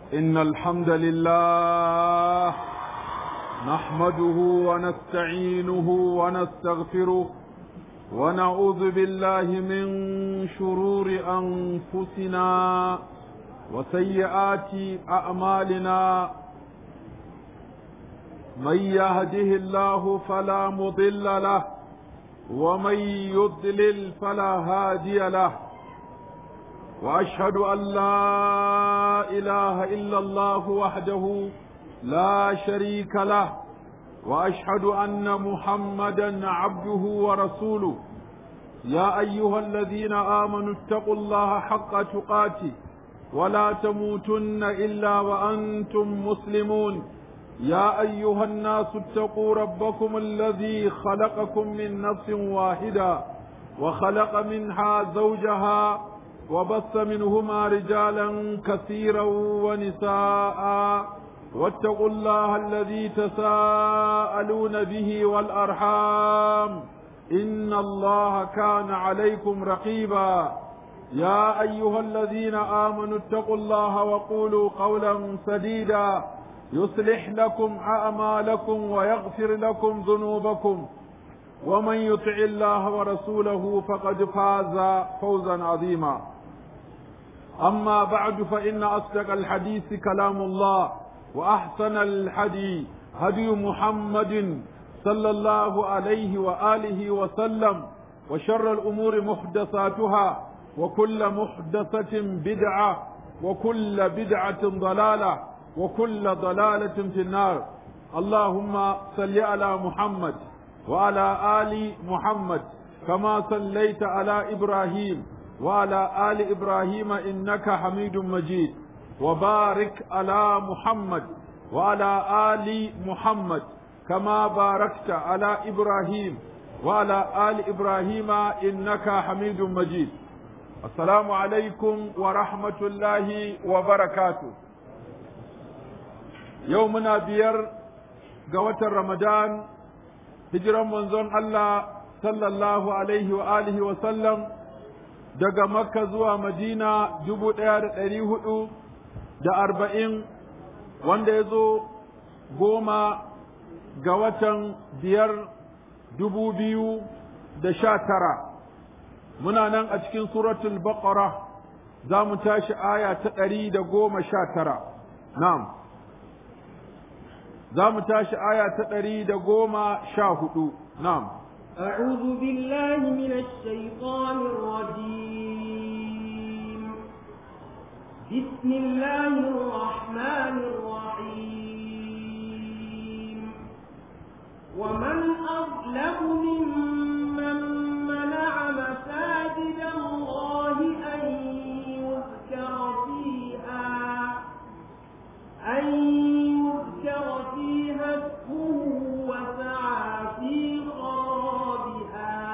إن الحمد لله نحمده ونستعينه ونستغفره ونعوذ بالله من شرور أنفسنا وسيئات أعمالنا من يهده الله فلا مضل له ومن يضلل فلا هادي له واشهد ان لا اله الا الله وحده لا شريك له واشهد ان محمدا عبده ورسوله يا ايها الذين امنوا اتقوا الله حق تقاته ولا تموتن الا وانتم مسلمون يا ايها الناس اتقوا ربكم الذي خلقكم من نفس واحده وخلق منها زوجها وبث منهما رجالا كثيرا ونساء واتقوا الله الذي تساءلون به والارحام ان الله كان عليكم رقيبا يا ايها الذين امنوا اتقوا الله وقولوا قولا سديدا يصلح لكم اعمالكم ويغفر لكم ذنوبكم ومن يطع الله ورسوله فقد فاز فوزا عظيما اما بعد فان اصدق الحديث كلام الله واحسن الحدي هدي محمد صلى الله عليه واله وسلم وشر الامور محدثاتها وكل محدثه بدعه وكل بدعه ضلاله وكل ضلاله في النار اللهم صل على محمد وعلى ال محمد كما صليت على ابراهيم وعلى ال ابراهيم انك حميد مجيد وبارك على محمد وعلى ال محمد كما باركت على ابراهيم وعلى ال ابراهيم انك حميد مجيد السلام عليكم ورحمه الله وبركاته يومنا بير قوة رمضان hijiran manzon Allah sallallahu alaihi wa alihi wa sallam daga Makka zuwa Madina dubu ɗaya da ɗari hudu da arba'in wanda ya zo goma ga watan biyar dubu biyu da sha tara muna nan a cikin suratul baqara za mu tashi aya ta ɗari da goma sha tara na'am za mu tashi aya ta ɗari da goma sha hudu na'am أعوذ بالله من الشيطان الرجيم بسم الله الرحمن الرحيم ومن أظلم ممن منع مساجد الله أن يذكر فيها أن يذكر فيها اسمه وسعى في خرابها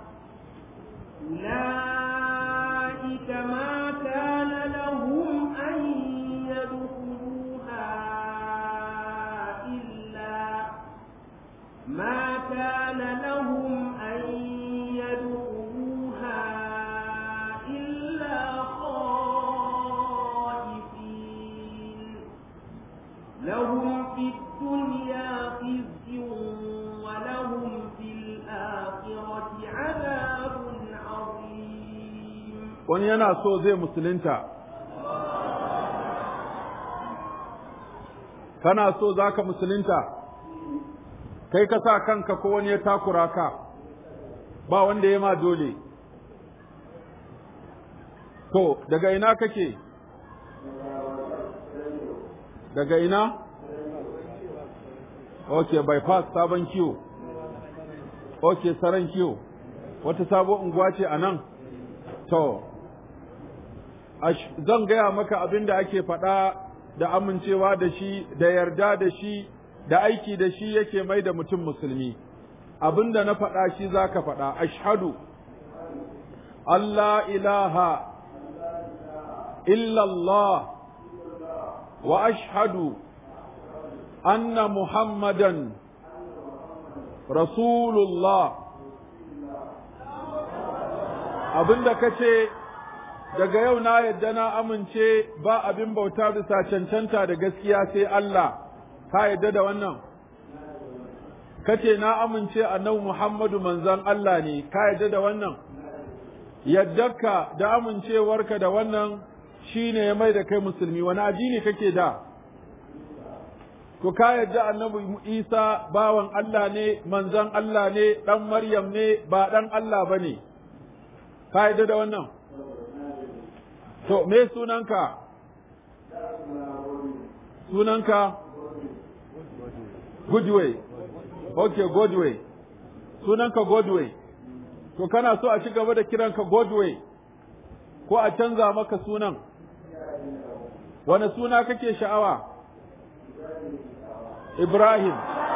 أولئك ما كان لهم أن يدخلوها إلا ما كان لهم أن يدخلوها إلا خائفين لهم في الدنيا خزي ولهم في الآخرة عذاب عظيم wani yana so zai musulunta kana so za ka musulunta kai ka sa kanka ko wani ya takura ka ba wanda ya ma dole to daga ina kake daga ina ok bypass sabon kiwo ok saran kiwo wata sabon unguwa ce a nan to zan gaya maka abin da ake faɗa da amincewa da shi da yarda da shi da aiki da shi yake mai da mutum musulmi abin da na faɗa shi za ka faɗa ashhadu Allah ilaha illallah wa ashhadu anna muhammadan rasulullah abinda ka ce daga yau na yadda na amince ba abin bauta bisa cancanta da gaskiya sai Allah ka yadda da wannan kace na amince annabi Muhammadu manzon Allah ne ka yadda da wannan yaddarka da amincewarka da wannan shine ya mai da kai musulmi wani addini kake da to ka yadda annabi Isa bawan Allah ne manzon Allah ne dan Maryam ne ba dan Allah bane ka yadda da wannan to me sunanka sunanka Goodway okay Godway sunanka Godway to kana so a ci gaba da kiranka Godway ko a canza maka sunan wani suna kake sha'awa Ibrahim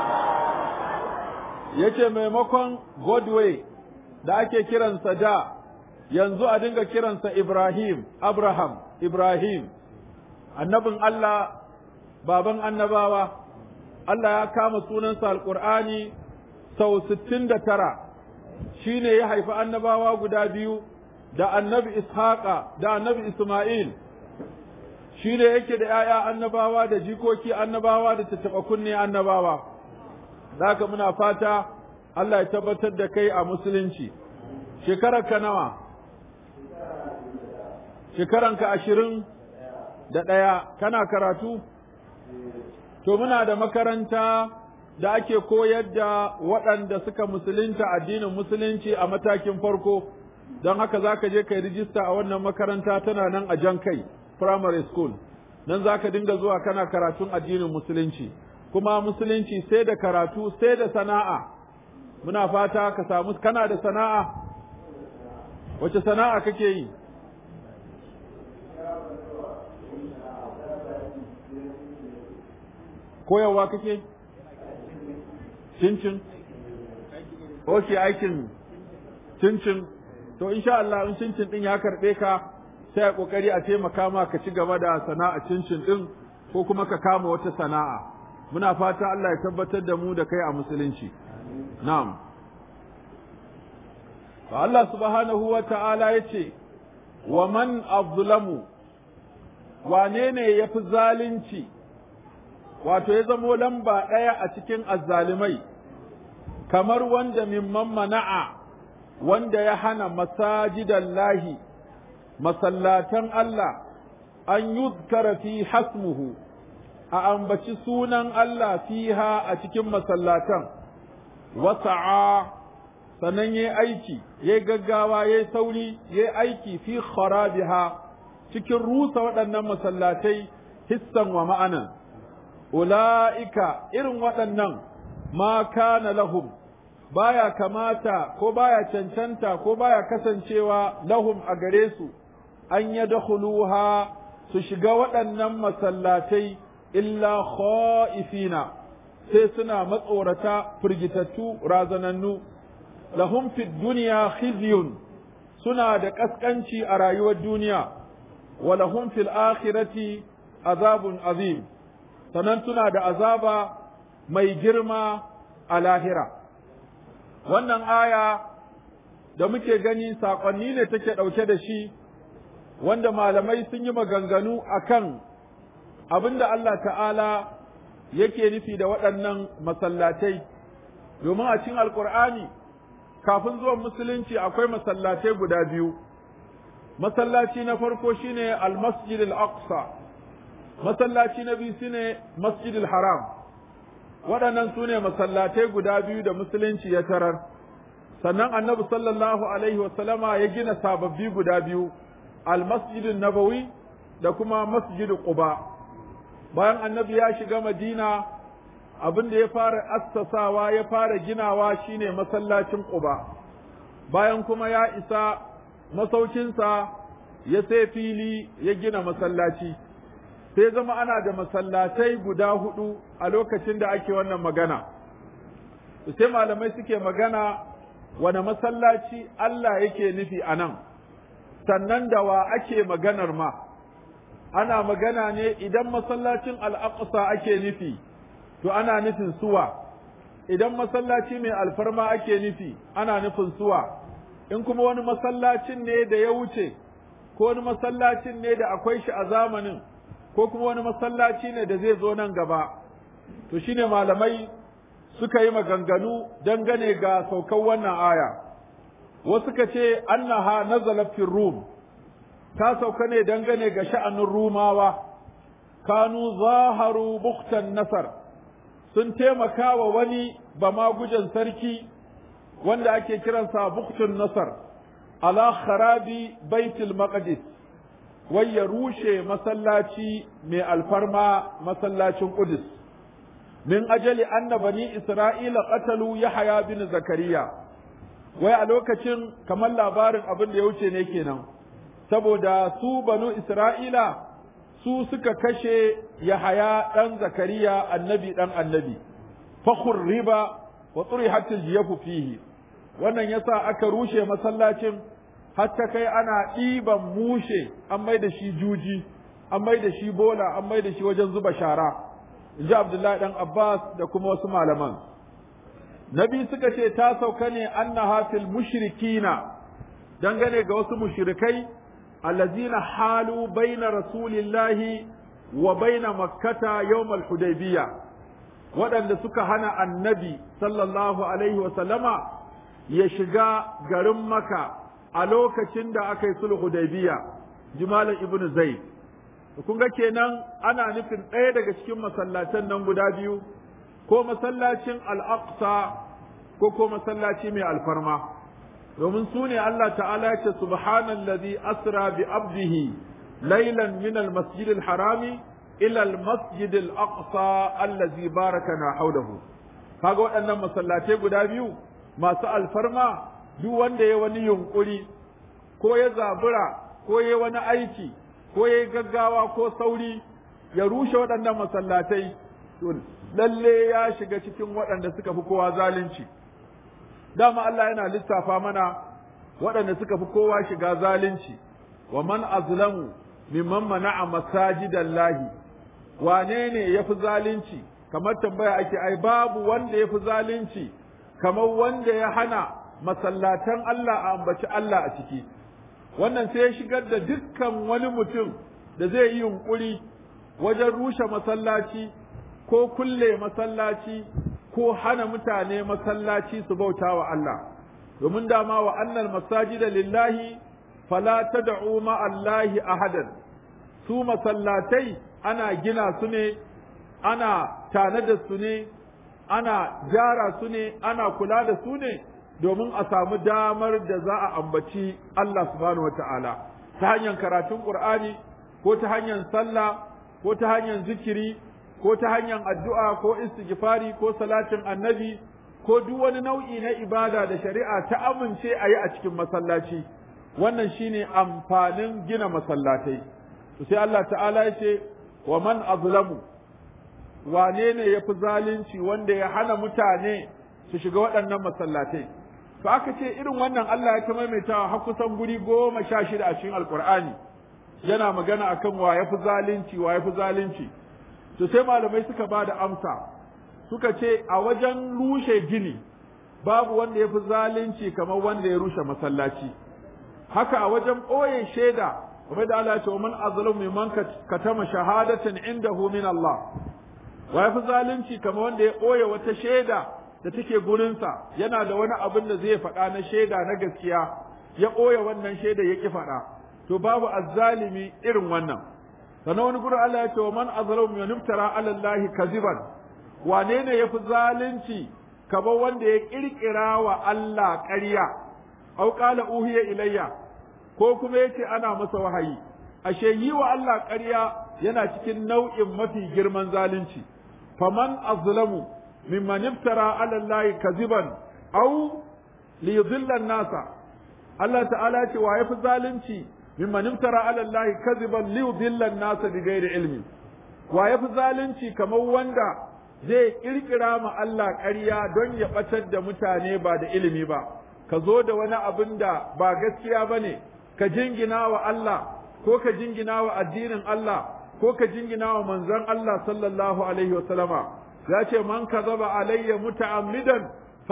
yace maimakon Godway da ake kiransa da yanzu a dinga kiransa Ibrahim Abraham Ibrahim annabin Allah baban annabawa Allah ya kama sunansa alƙur'ani sau sittin da tara shi ne ya haifi annabawa guda biyu da annabi Ishaqa da annabi Ismail shi ne yake da ‘ya'ya annabawa da jikoki annabawa da tattaɓa kunne annabawa ka muna fata Allah ya tabbatar da kai a musulunci shekarar ka nawa shekaranka ashirin da ɗaya kana karatu to muna da makaranta da ake koyar da waɗanda suka musulunta addinin musulunci a matakin farko don haka za ka je ka yi rijista a wannan makaranta tana nan a jan kai primary school nan za ka dinga zuwa kana karatun addinin musulunci kuma musulunci sai da karatu sai da sana'a muna fata ka samu kana da sana'a wace sana'a kake yi koyarwa kake cincin ok aikin cincin to insha Allah in cincin din ya karbe ka sai a kokari a taimaka ma ka ci gaba da sana'a cincin din ko kuma ka kama wata sana'a muna fata Allah ya tabbatar da mu da kai a musulunci na'am to Allah subhanahu wa ta'ala yace wa man azlamu wane ne yafi zalunci wato ya zamo lamba ɗaya a cikin azzalimai kamar wanda mimman mana'a wanda ya hana masajidan lahi masallatan Allah an yuzkara fi hasmuhu a ambaci sunan Allah fiha a cikin masallatan wasa'a sannan ya aiki ya gaggawa ya sauri ya aiki fi kharabiha cikin rusa waɗannan masallatai hissan wa ma'anan ula'ika irin waɗannan ma kana lahum baya kamata ko baya cancanta ko baya kasancewa lahum a gare su an ya su shiga waɗannan masallatai illa kha'ifina sai suna matsorata firgitattu razanannu lahum fid duniya khizyun suna da ƙasƙanci a rayuwar duniya wa lahum fil akhirati azabun azim sannan tuna da azaba mai girma a lahira. Wannan aya da muke gani saƙonni ne take ɗauke da shi, wanda malamai sun yi maganganu a kan abin da Allah ta'ala yake nufi da waɗannan masallatai, domin a cikin Alƙur'ani kafin zuwan musulunci akwai masallatai guda biyu. Masallaci na farko shine al-Masjid al-Aqsa. masallaci na biyu shine masjidil haram waɗannan su ne masallatai guda biyu da musulunci ya tarar sannan annabi sallallahu alaihi wasallama ya gina sababbi guda biyu almasjidin nabawi da kuma masjidin quba bayan annabi ya shiga madina abin da ya fara assasawa ya fara ginawa shine masallacin quba bayan kuma ya isa masaukinsa ya sai fili ya gina masallaci sai zama ana da masallatai guda hudu a lokacin da ake wannan magana sai malamai suke magana wane masallaci Allah yake nufi a nan sannan da wa ake maganar ma ana magana ne idan masallacin al'aqsa ake nufi to ana nufin suwa idan masallaci mai alfarma ake nufi ana nufin suwa in kuma wani masallacin ne da ya wuce ko wani masallacin ne da akwai shi a zamanin ko kuma wani masallaci ne da zai zo nan gaba to shine malamai suka yi maganganu dangane ga saukan wannan aya wasu ka ce annaha nazalat fi rum ta sauka ne dangane ga sha'anin rumawa kanu zaharu buktan nasar sun taimaka wa wani bamagujan sarki wanda ake kiransa buktun nasar ala kharabi baitul maqdis wai ya rushe masallaci mai alfarma masallacin Qudus min ajali anna bani isra'ila qatalu yahya bin zakariya wai a lokacin kamar labarin abin da ya wuce ne kenan saboda su banu isra'ila su suka kashe yahaya dan zakariya annabi dan annabi fakhur riba wa turihat aljiyafu fihi wannan yasa aka rushe masallacin har ta kai ana ɗiban mushe an mai da shi juji an mai da shi bola an mai da shi wajen zuba shara in ji abdullahi dan abbas da kuma wasu malaman nabi suka ce ta sauka ne annaha fil mushrikina dangane ga wasu mushrikai allazina halu baina rasulillahi wa baina makkata yawmal hudaybiyah waɗanda suka hana annabi sallallahu alaihi wa sallama ya shiga garin maka a lokacin da aka yi sulhu hudaybiya jimalan ibnu zaid kun ga kenan ana nufin ɗaya daga cikin masallatan nan guda biyu ko masallacin al-aqsa ko ko masallaci mai alfarma domin su ne Allah ta'ala ya ce subhanallazi asra bi abdihi laylan min al-masjid al-harami ila al-masjid al-aqsa allazi barakana hawlahu kaga waɗannan masallatai guda biyu masu alfarma duk wanda ya wani yunkuri ko ya zabura ko ya wani aiki ko ya gaggawa ko sauri ya rushe waɗannan masallatai to lalle ya shiga cikin waɗanda suka fi kowa zalunci dama Allah yana lissafa mana waɗanda suka fi kowa shiga zalunci wa man azlamu mimman mana'a masajidallahi wane ne ya fi zalunci kamar tambaya ake ai babu wanda ya fi zalunci kamar wanda ya hana masallatan Allah a ambaci Allah a ciki wannan sai ya shigar da dukkan wani mutum da zai yi yunkuri wajen rushe masallaci ko kulle masallaci ko hana mutane masallaci su bauta wa Allah domin dama wa annal masajida lillahi fala tad'u ma Allahi ahadan su masallatai ana gina su ne ana tanada su ne ana gyara su ne ana kula da su ne domin a samu damar da za a ambaci Allah subhanahu wata'ala ta hanyar karatun Qur'ani ko ta hanyar sallah ko ta hanyar zikiri ko ta hanyar addu'a ko istighfari ko salatin annabi ko duk wani nau'i na ibada da shari'a ta amince a yi a cikin masallaci wannan shine amfanin gina masallatai to sai Allah ta'ala ya ce wa man azlamu wane ne ya fi zalunci wanda ya hana mutane su shiga waɗannan masallatai to aka ce irin wannan Allah ya ta maimaitawa har kusan guri goma sha shida a cikin alkur'ani yana magana akan wa ya fi zalunci wa ya fi zalunci to sai malamai suka ba da amsa suka ce a wajen rushe gini babu wanda ya fi zalunci kamar wanda ya rushe masallaci haka a wajen ɓoye shaida kamar da Allah ya ce wa man azlamu mimman katama shahadatan indahu min Allah wa ya fi zalunci kamar wanda ya ɓoye wata shaida da take gurinsa yana da wani abin da zai faɗa na shaida na gaskiya ya ɓoye wannan shaida ya ƙi faɗa to babu azzalimi irin wannan sannan wani gurin Allah ya ce wa man azlamu mimman iftara ala Allah kaziban wane ne yafi zalunci kamar wanda ya kirkira wa Allah ƙarya au qala uhiya ilayya ko kuma yace ana masa wahayi ashe yi wa Allah ƙarya yana cikin nau'in mafi girman zalunci faman azlamu mimman iftara ala Allah kaziban au li yudilla nasa Allah ta'ala ce wa yafi zalunci mimman iftara ala Allah kaziban li yudilla nasa bighairi ilmi wa yafi zalunci kamar wanda zai kirkira ma Allah ƙarya don ya ɓatar da mutane ba da ilimi ba, ka zo da wani abin da ba gaskiya ba ne, ka jingina wa Allah, ko ka jingina wa addinin Allah, ko ka jingina wa manzon Allah sallallahu Alaihi wasallama, ya ce, Man ka zaba alayya muta'ammidan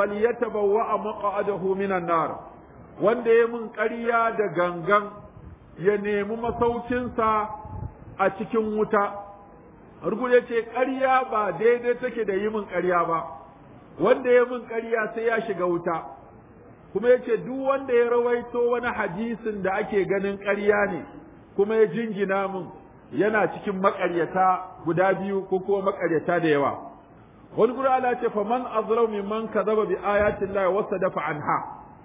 falyatabawwa a maƙa'adahu minan nar, wanda ya mun ƙarya da gangan, ya nemi masaukinsa a cikin wuta rugu ya ce ƙarya ba daidai take da yi min ƙarya ba wanda ya min ƙarya sai ya shiga wuta kuma ya ce duk wanda ya rawaito wani hadisin da ake ganin ƙarya ne kuma ya jingina min yana cikin maƙaryata guda biyu ko kuma maƙaryata da yawa wani guri Allah ce fa man azlamu mimman kadhaba bi ayatin Allah wa sadafa anha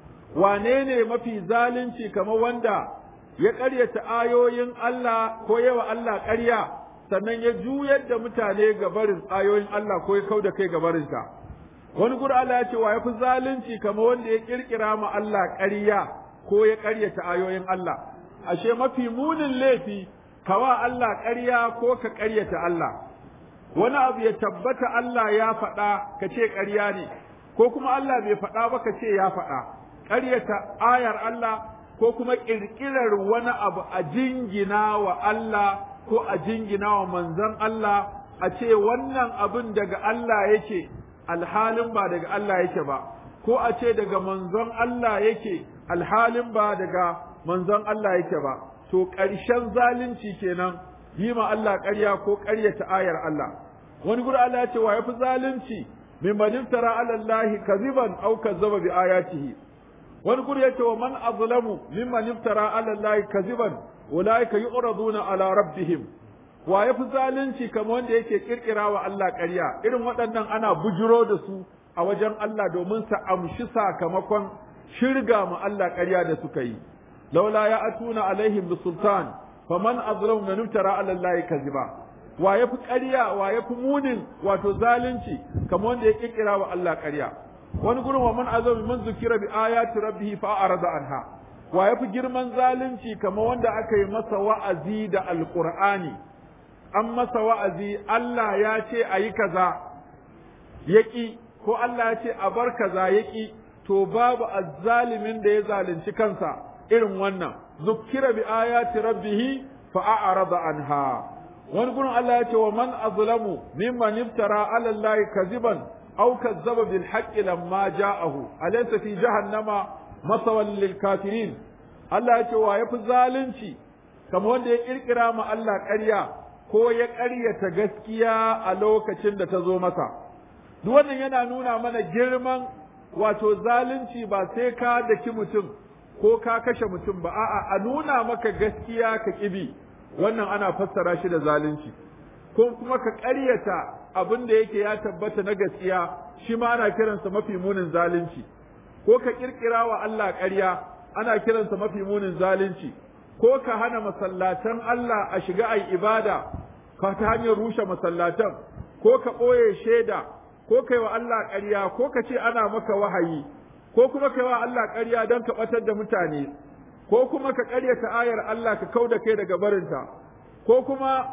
wane ne mafi zalunci kamar wanda ya ƙaryata ayoyin Allah ko yawa Allah ƙarya sannan ya juyar da mutane ga barin ayoyin Allah ko ya kauda kai ga barinsa wani guri Allah ya ce wa yafi zalunci kamar wanda ya kirkira ma Allah ƙarya ko ya ƙaryata ayoyin Allah ashe mafi munin laifi kawa Allah ƙarya ko ka ƙaryata Allah wani abu ya tabbata Allah ya faɗa ka ce ƙarya ne ko kuma Allah bai faɗa ba ka ce ya faɗa ƙaryata ayar Allah ko kuma ƙirƙirar wani abu a jingina wa Allah ko a jingina wa manzon Allah a ce wannan abin daga Allah yake alhalin ba daga Allah yake ba ko a ce daga manzon Allah yake alhalin ba daga manzon Allah yake ba to ƙarshen zalunci kenan yi ma Allah ƙarya ko ƙaryata ayar Allah wani guri Allah ya ce wa yafi zalunci min man iftara ala Allah kaziban aw kazzaba bi ayatihi wani guri ya ce wa man azlamu mimman iftara ala Allah kaziban ulaika yu'raduna ala rabbihim wa yafi zalunci kamar wanda yake kirkira wa Allah ƙarya irin waɗannan ana bujiro da su a wajen Allah domin su amshi sakamakon shirga mu Allah ƙarya da suka yi laula ya atuna alaihim bisultan faman azlamu man iftara ala Allah kaziba wa yafi ƙarya wa yafi munin wato zalunci kamar wanda ya kirkira wa Allah ƙarya wani gurin wa man azami man zukira bi ayati rabbih fa arada anha wa yafi girman zalunci kamar wanda aka yi masa wa'azi da alqur'ani an masa wa'azi Allah ya ce a yi kaza yaƙi ko Allah ya ce a bar kaza yaƙi to babu azzalimin da ya zalunci kansa irin wannan zukira bi ayati rabbih fa a'rada anha wani gurin Allah ya ce wa man azlamu mimman iftara ala Allah kaziban aw kazzaba bil haqqi lamma ja'ahu alaysa fi jahannama masawal lil kafirin Allah ya ce wa yafi zalunci kamar wanda ya kirkira ma Allah ƙarya ko ya ƙaryata gaskiya a lokacin da ta zo masa duk wannan yana nuna mana girman wato zalunci ba sai ka daki mutum ko ka kashe mutum ba a'a a nuna maka gaskiya ka kibi wannan ana fassara shi da zalunci ko kuma ka ƙaryata abin da yake ya tabbata na gaskiya shi ma ana kiransa mafi munin zalunci ko ka kirkira wa Allah ƙarya ana kiransa mafi munin zalunci ko ka hana masallatan Allah a shiga ai ibada ka ta hanyar rushe masallatan ko ka ɓoye shaida ko kai wa Allah ƙarya ko ka ce ana maka wahayi ko kuma kai wa Allah ƙarya don ka ɓatar da mutane ko kuma ka ƙaryata ayar Allah ka kau da kai daga barinta ko kuma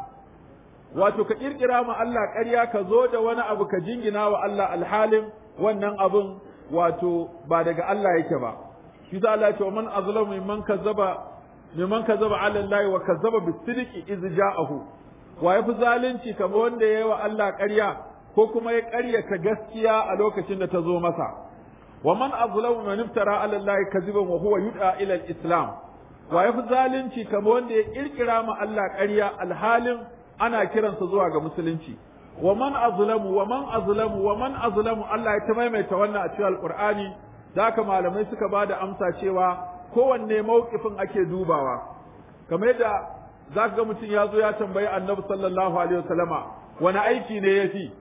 wato ka ƙirƙira ma Allah ƙarya ka zo da wani abu ka jingina wa Allah alhalin wannan abun wato ba daga Allah yake ba shi za Allah ce wa man azlamu mimman kazzaba mimman kazzaba ala Allah wa kazzaba bisidqi iz ja'ahu wa yafi zalunci kamar wanda yayi wa Allah ƙarya ko kuma ya ƙaryata gaskiya a lokacin da ta zo masa wa man azlamu man iftara ala Allah kaziban wa huwa yud'a ila al-islam wa yafi zalunci kamar wanda ya kirkira ma Allah ƙarya alhalin ana kiransa zuwa ga musulunci wa man azlamu wa man azlamu wa man azlamu Allah ya ta maimaita wannan a cikin alqur'ani da haka malamai suka ba da amsa cewa kowanne mawqifin ake dubawa kamar yadda za ka ga mutum ya zo ya tambayi annabi sallallahu alaihi wasallama wani aiki ne ya fi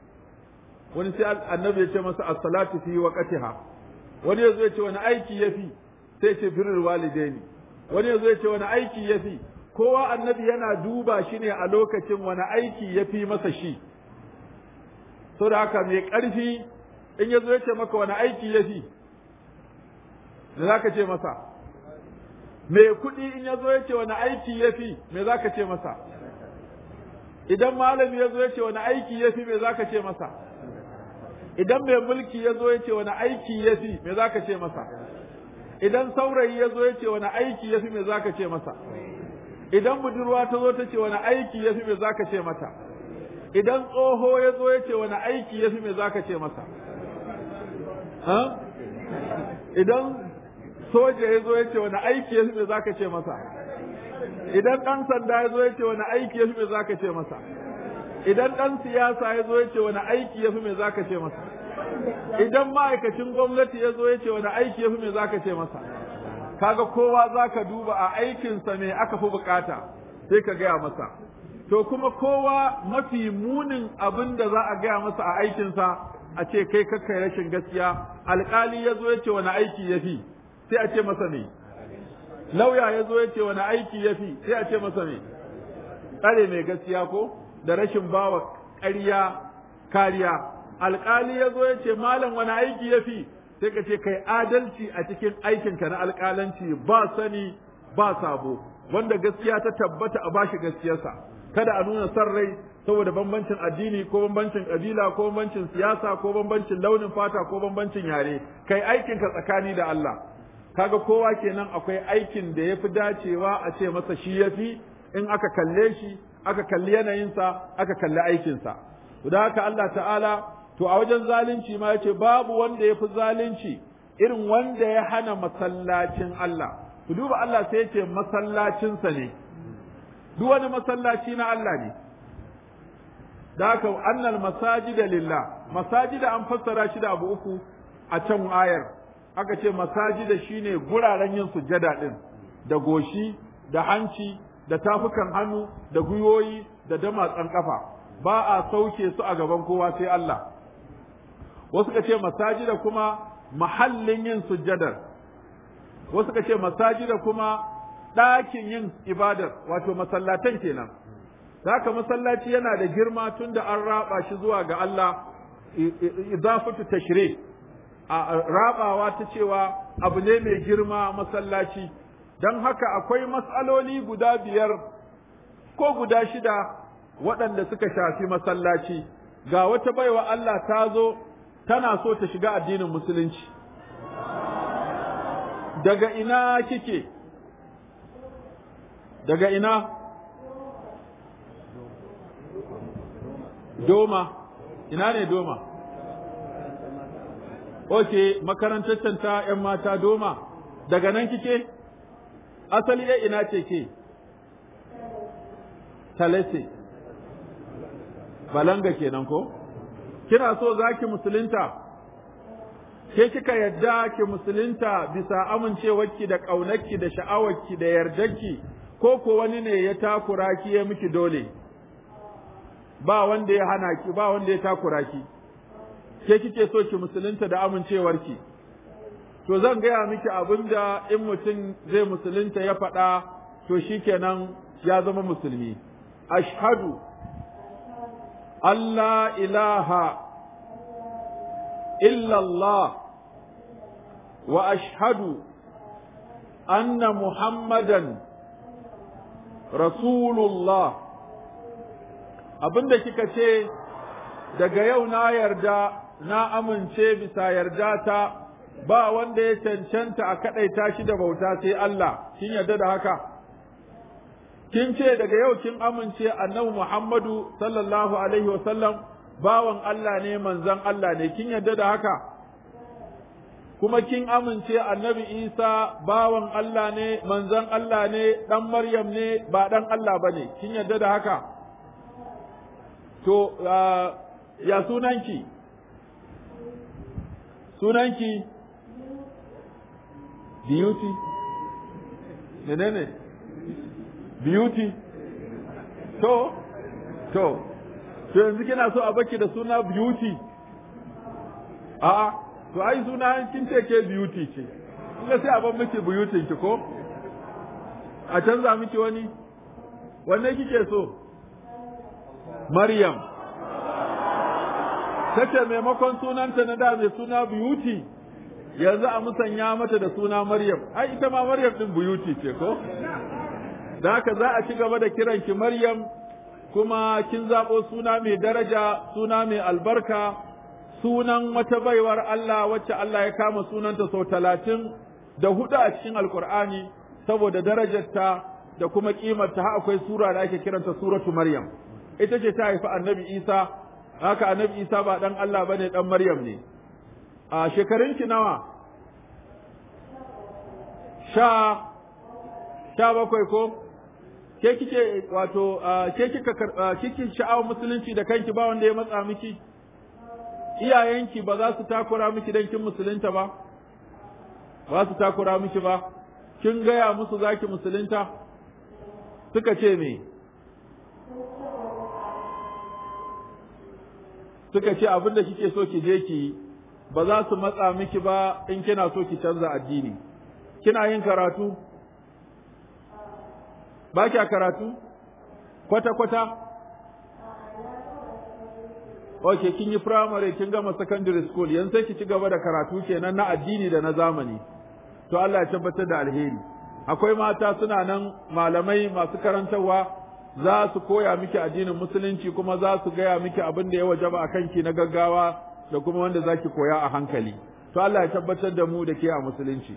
wani sai annabi ya ce masa as-salatu fi waqtiha wani ya zo ya ce wani aiki ya fi sai ce birrul walidaini wani ya zo ya ce wani aiki ya fi kowa annabi yana duba shi ne a lokacin wani aiki ya fi masa shi so da haka mai ƙarfi in ya zo ya ce maka wani aiki ya fi da za ka ce masa mai kuɗi in ya zo ya ce wani aiki ya fi me za ka ce masa idan malami ya zo ya ce wani aiki ya fi me za ka ce masa idan mai mulki ya zo ya ce wani aiki ya fi me za ka ce masa idan saurayi ya zo ya ce wani aiki ya fi me za ka ce masa idan budurwa ta zo ta ce wani aiki ya fi me za ka ce mata idan tsoho ya zo ya ce wani aiki ya fi me za ka ce masa idan soja ya zo ya ce wani aiki ya fi me za ka ce masa idan ɗan sanda ya zo ya ce wani aiki ya fi me zaka ce masa idan ɗan siyasa ya zo ya ce wani aiki ya fi me zaka ce masa idan ma'aikacin gwamnati ya zo ya ce wani aiki ya fi me zaka ce masa kaga kowa zaka duba a aikinsa me aka fi bukata sai ka gaya masa to kuma kowa mafi munin abin da za a gaya masa a aikinsa a ce kai kakkai rashin gaskiya alkali ya zo ya ce wani aiki ya fi sai a ce masa ne lauya ya zo ya ce wani aiki ya fi sai a ce masa ne tsare mai gaskiya ko da rashin bawa ƙarya kariya alkali ya zo ya ce malam wani aiki ya fi sai ka ce kai adalci a cikin aikinka na alkalanci ba sani ba sabo wanda gaskiya ta tabbata a bashi gaskiyarsa kada a nuna son rai saboda bambancin addini ko bambancin kabila ko bambancin siyasa ko bambancin launin fata ko bambancin yare kai aikinka tsakani da Allah kaga kowa kenan akwai aikin da yafi dacewa a ce masa shi yafi in aka kalle shi aka kalli yanayinsa aka kalli aikinsa to da haka Allah ta'ala to a wajen zalunci ma yace babu wanda yafi zalunci irin wanda ya hana masallacin Allah ku duba Allah sai yace masallacinsa ne duk wani masallaci na Allah ne da haka annal masajida lillah masajida an fassara shi da abu uku a can ayar aka ce masajida shine guraren yin sujada din da goshi da hanci da tafukan hannu da gwiwoyi da damatsan kafa ba a sauke su a gaban kowa sai Allah wasu ka ce masajida kuma mahallin yin sujadar wasu ka ce masajida kuma ɗakin yin ibadar wato masallatan kenan haka masallaci yana da girma tun da an raba shi zuwa ga Allah idafatu tashri a rabawa ta cewa abu ne mai girma masallaci don haka akwai matsaloli guda biyar ko guda shida waɗanda suka shafi masallaci ga wata baiwa Allah ta zo tana so ta shiga addinin musulunci daga ina kike daga ina doma ina ne doma ok makarantar ta 'yan mata doma daga nan kike asali ya ina ce ke talese balanga kenan ko kina so za ki musulunta ke kika yadda ki musulunta bisa amincewarki da ƙaunarki da sha'awarki da yardarki ko ko wani ne ya takura ki ya miki dole ba wanda ya hana ki ba wanda ya takura ki ke kike so ki musulunta da amincewarki to zan gaya miki abinda in mutum zai musulunta ya faɗa to shikenan ya zama musulmi ashhadu Allah ilaha illallah wa ashhadu anna muhammadan rasulullah abinda kika ce daga yau na yarda na amince bisa yarda ta ba wanda ya cancanta a kaɗaita shi da bauta sai Allah kin yarda da haka kin ce daga yau kin amince annabi Muhammadu sallallahu alaihi wasallam bawan Allah ne manzon Allah ne kin yarda da haka kuma kin amince annabi Isa bawan Allah ne manzon Allah ne dan Maryam ne ba dan Allah bane kin yarda da haka to ya sunanki sunanki beauty menene beauty to to to yanzu kina so a baki da suna beauty a'a to ai suna kin ce ke beauty ce kuma sai a ban miki beauty ki ko a canza miki wani wanne kike so Maryam tace maimakon sunanta na da mai suna beauty yanzu a musanya mata da suna Maryam ai ita ma Maryam din beauty ce ko da haka za a ci gaba da kiranki Maryam kuma kin zaɓo suna mai daraja suna mai albarka sunan wata baiwar Allah wacce Allah ya kama sunanta sau talatin da hudu a cikin alkur'ani saboda darajarta da kuma kimarta har akwai sura da ake kiranta suratu Maryam ita ce ta haifi annabi Isa haka annabi Isa ba dan Allah bane dan Maryam ne a shekarunki nawa sha sha bakwai ko ke kike wato ke kika kike sha'awar musulunci da kanki ba wanda ya matsa miki iyayenki ba za su takura miki dan kin musulunta ba ba su takura miki ba kin gaya musu zaki musulunta suka ce me suka ce abin da kike so ki je ki ba za su matsa miki ba in kina so ki canza addini kina yin karatu ba kya karatu kwata-kwata ok kin yi firamare kin gama secondary school yanzu sai ki ci gaba da karatu kenan na addini da na zamani to Allah ya tabbatar da alheri akwai mata suna nan malamai masu karantarwa za su koya miki addinin musulunci kuma za su gaya miki abin da ya wajaba a kanki na gaggawa da kuma wanda zaki koya a hankali to Allah ya tabbatar da mu da ke a musulunci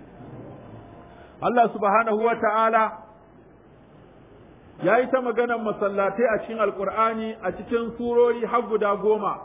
Allah subhanahu wa ta'ala ya yi ta maganar masallatai a cikin alkur'ani a cikin surori har guda goma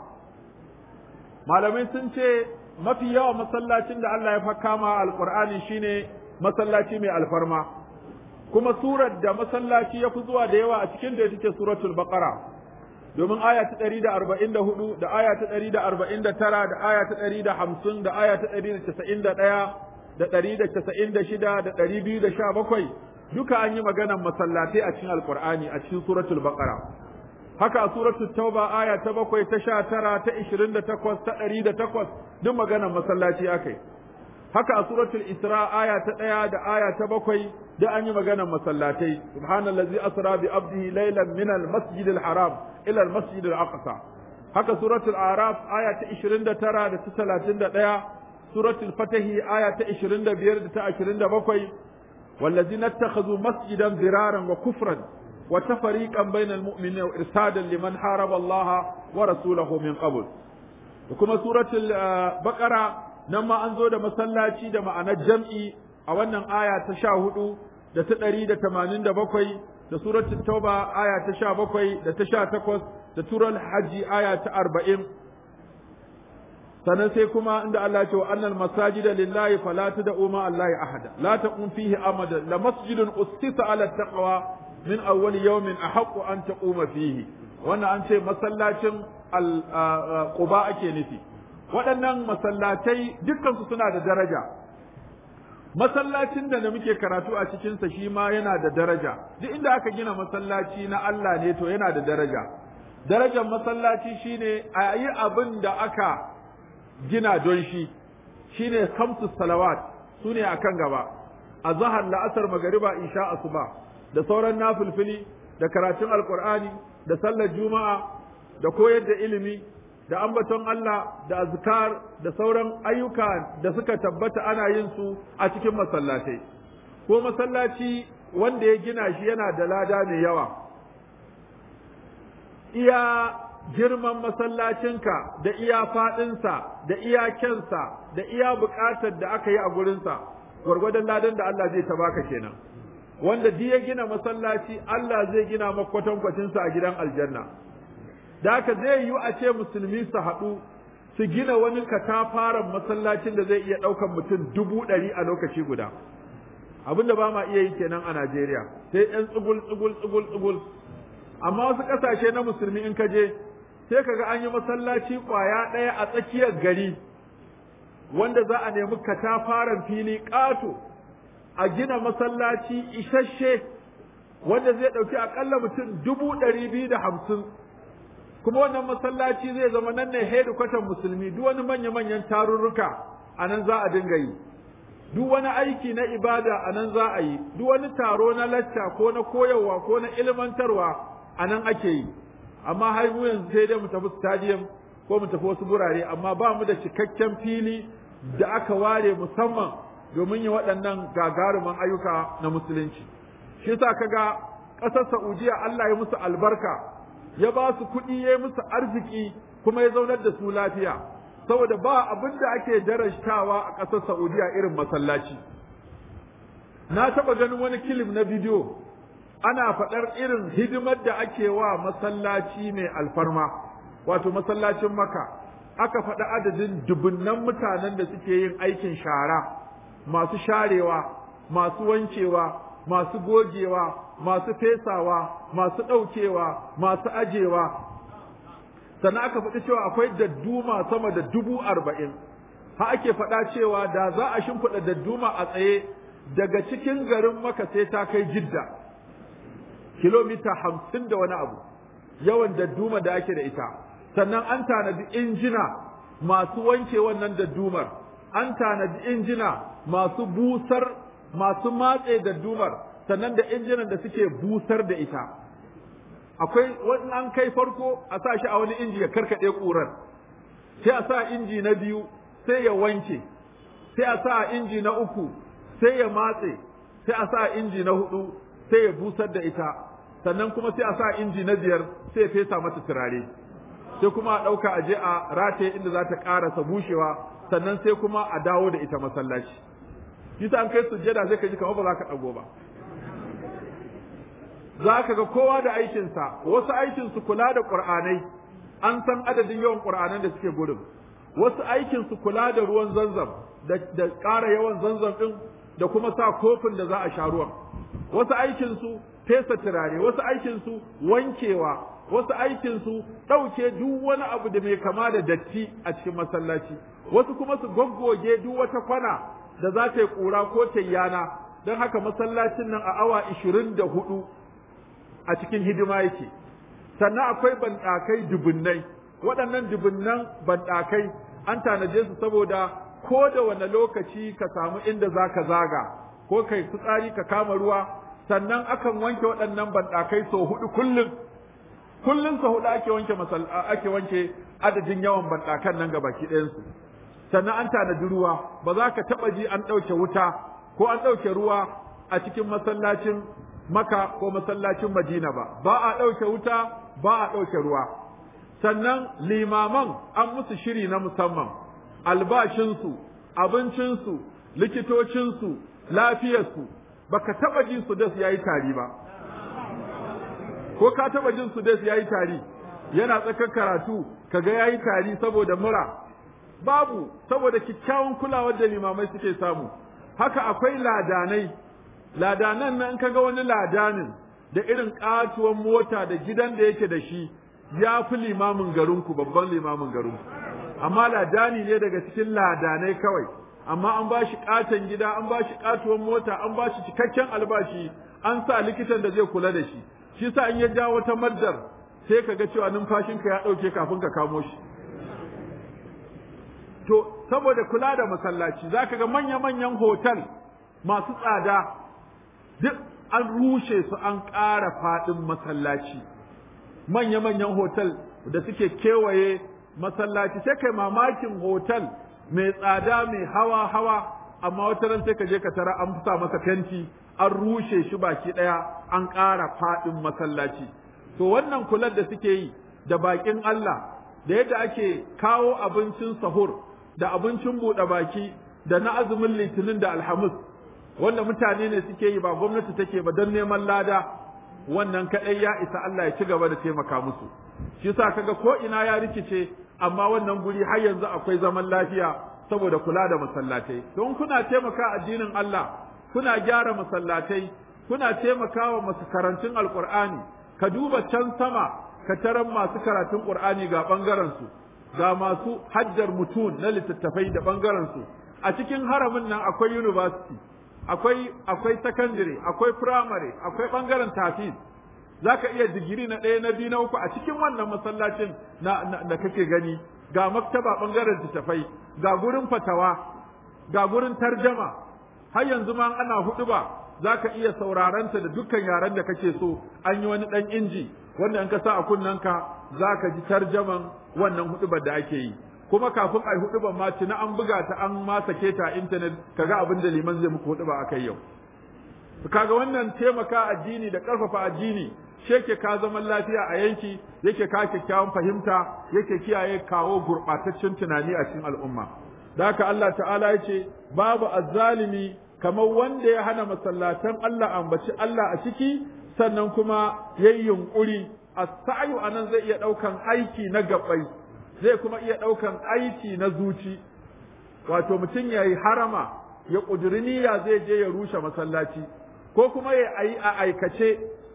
malamai sun ce mafi yawa masallacin da Allah ya fakama alkur'ani shine masallaci mai alfarma kuma surar da masallaci ya fi zuwa da yawa a cikin da take suratul baqara domin aya ta ɗari da arba'in da hudu da aya ta ɗari da arba'in da tara da aya ta ɗari da hamsin da aya ta ɗari da casa'in da ɗaya da ɗari da casa'in da shida da ɗari biyu da sha bakwai duka an yi maganar masallatai a cikin alkur'ani a cikin suratul baqara haka a suratul tauba aya ta bakwai ta sha tara ta ishirin da takwas ta ɗari da takwas duk maganar masallaci akai haka a suratul isra aya ta ɗaya da aya ta bakwai duk an yi maganar masallatai subhanallazi asra bi abdihi laylan min al haram ila al-masjid al-aqsa haka suratul araf aya ta 29 da ta 31 suratul fatahi aya ta 25 da ta 27 والذين اتخذوا مسجدا ضرارا وكفرا وتفريقا بين المؤمنين وارسادا لمن حارب الله ورسوله من قبل وكما سورة البقرة نما أنزو دا مسلاتي دا معنى جمعي أولا آية تشاهدوا da ta ɗari da tamanin da bakwai da suratul tauba aya ta sha bakwai da ta sha takwas da tural hajji aya ta arba'in sannan sai kuma inda Allah ce wa annal masajida lillahi fala tad'u ma Allahi ahada la taqum fihi amada la masjidun ustisa ala taqwa min awwal yawmin ahaqqu an taquma fihi wannan an ce masallacin quba ake nufi waɗannan masallatai dukkan su suna da daraja masallacin da da muke karatu a cikinsa shi ma yana da daraja duk inda aka gina masallaci na Allah ne to yana da daraja darajar masallaci shine a yi abin da aka gina don shi shine kamsu salawat su ne akan gaba a zahar la'asar magariba isha asuba da sauran nafilfili da karatun alkur'ani da sallar juma'a da koyar da ilimi da ambaton Allah da azkar da sauran ayyuka da suka tabbata ana yin su a cikin masallatai ko masallaci wanda ya gina shi yana da lada mai yawa iya girman masallacinka da iya faɗinsa da iya kyansa da iya buƙatar da aka yi a gurinsa gwargwadon ladan da Allah zai ta baka kenan wanda duk ya gina masallaci Allah zai gina makwatankwacinsa a gidan aljanna da haka zai yiwu a ce musulmi su haɗu su gina wani katafaren masallacin da zai iya ɗaukan mutum dubu ɗari a lokaci guda abin da ba ma iya yi kenan a Najeriya sai ɗan tsugul tsugul tsugul tsugul amma wasu ƙasashe na musulmi in ka je sai kaga an yi masallaci ƙwaya ɗaya a tsakiyar gari wanda za a nemi katafaren fili ƙato a gina masallaci isasshe wanda zai ɗauki aƙalla mutum dubu ɗari biyu da hamsin kuma wannan masallaci zai zama nan ne hedikwatan musulmi duk wani manya-manyan tarurruka a nan za a dinga yi duk wani aiki na ibada a nan za a yi duk wani taro na lacca ko na koyarwa ko na ilmantarwa a nan ake yi amma har mu yanzu sai dai mu tafi stadium ko mu tafi wasu gurare amma ba mu da cikakken fili da aka ware musamman domin yi waɗannan gagaruman ayyuka na musulunci shi yasa kaga ƙasar Saudiya Allah ya musu albarka ya ba su kuɗi ya musu arziki kuma ya zaunar da su lafiya saboda ba abin da ake darajtawa a ƙasar Saudiya irin masallaci na taɓa ganin wani kilim na bidiyo ana faɗar irin hidimar da ake wa masallaci mai alfarma wato masallacin maka aka faɗi adadin dubunnan mutanen da suke yin aikin shara masu sharewa masu wancewa masu gogewa masu fesawa masu ɗaukewa masu ajewa sannan aka faɗi cewa akwai dadduma sama da dubu arba'in ha ake faɗa cewa da za a shimfiɗa dadduma a tsaye daga cikin garin maka sai ta kai jidda kilomita hamsin da wani abu yawan dadduma da ake da ita sannan an tanadi injina masu wanke wannan daddumar an tanadi injina masu busar masu matse daddumar sannan da injinan da suke busar da ita akwai wani an kai farko a sa shi a wani inji ya karkaɗe ƙurar sai a sa inji na biyu sai ya wanke sai a sa inji na uku sai ya matse sai a sa inji na hudu sai ya busar da ita sannan kuma sai a sa inji na biyar sai ya fesa mata turare sai kuma a ɗauka a je a rataye inda za ta ƙarasa bushewa sannan sai kuma a dawo da ita masallaci kisa an kai sujjada sai ka ji kamar ba za ka ɗago ba za ka ga kowa da aikinsa wasu aikinsu kula da ƙur'anai an san adadin yawan ƙur'anan da suke gurin wasu aikinsu kula da ruwan zanzam da ƙara yawan zanzam ɗin da kuma sa kofin da za a sha ruwan wasu aikinsu fesa turare wasu aikinsu wankewa wasu aikinsu ɗauke duk wani abu da mai kama da datti a cikin masallaci wasu kuma su goggoge duk wata kwana da za ta yi ƙura ko ta yana don haka masallacin nan a awa ishirin da hudu a cikin hidima yake sannan akwai banɗakai dubunnai waɗannan dubunnan banɗakai an tanaje su saboda ko da wane lokaci ka samu inda za ka zaga ko kai fitsari ka kama ruwa sannan akan wanke waɗannan banɗakai sau hudu kullum kullum sau hudu ake wanke masal ake wanke adadin yawan banɗakan nan ga baki ɗayansu sannan an tanadi ruwa ba za ka taɓa ji an ɗauke wuta ko an ɗauke ruwa a cikin masallacin maka ko masallacin madina ba ba a ɗauke wuta ba a ɗauke ruwa sannan limaman an musu shiri na musamman albashinsu abincinsu likitocinsu lafiyarsu baka taɓa jin su das yayi tari ba ko ka taɓa jin su das yayi tari yana tsakar karatu kaga yayi tari saboda mura babu saboda kyakkyawan kulawar da limamai suke samu haka akwai ladanai ladanan nan kaga wani ladanin da irin katuwan mota da gidan da yake da shi ya fi limamin garinku babban limamin garinku amma ladani ne daga cikin ladanai kawai amma an ba shi katon gida an ba shi katuwan mota an ba shi cikakken albashi an sa likitan da zai kula da shi shi sa in ya ja wata maddar sai ka ga cewa numfashinka ya ɗauke kafin ka kamo shi to saboda kula da masallaci za ka ga manya-manyan hotel masu tsada duk an rushe su an ƙara faɗin masallaci manya-manyan hotel da suke kewaye masallaci sai kai mamakin hotel mai tsada mai hawa-hawa amma wata ran sai ka je ka tara an sa masa fenti an rushe shi baki ɗaya an ƙara faɗin masallaci to wannan kular da suke yi da baƙin Allah da yadda ake kawo abincin sahur da abincin buɗe baki da na azumin litinin da alhamis wanda mutane ne suke yi ba gwamnati take ba don neman lada wannan kaɗai ya isa Allah ya ci gaba da taimaka musu shi sa kaga ko ina ya rikice amma wannan guri har yanzu akwai zaman lafiya saboda kula da masallatai don kuna taimaka addinin Allah kuna gyara masallatai kuna taimakawa masu karantun alqur'ani ka duba can sama ka taran masu karatun qur'ani ga bangaren su ga masu hajjar mutun na littattafai da bangaren su a cikin haramin nan akwai university akwai akwai secondary akwai primary akwai bangaren tafiz zaka iya digiri na ɗaya na biyu na uku a cikin wannan masallacin na, da kake gani ga maktaba bangaren littattafai ga gurin fatawa ga gurin tarjama har yanzu ma ana hudu ba zaka iya sauraranta da dukkan yaren da kake so an yi wani ɗan inji wanda in ka sa a kunnanka zaka ji tarjaman wannan hudubar da ake yi kuma kafin a yi hudu ban ma na an buga ta an ma sake ta a intanet kaga abin da liman zai muku hudu ba akai yau kaga wannan taimaka addini da karfafa addini shi yake ka zaman lafiya a yanki yake ka kyakkyawan fahimta yake kiyaye kawo gurbataccen tunani a cikin al'umma da haka Allah ta'ala ya ce babu azzalimi kamar wanda ya hana masallatan Allah ambaci Allah a ciki sannan kuma yayi yunkuri as-sa'yu anan zai iya daukan aiki na gabai zai kuma iya ɗaukan aiki na zuci wato mutum ya yi harama ya ƙuduri niyya zai je ya rushe masallaci ko kuma ya yi a aikace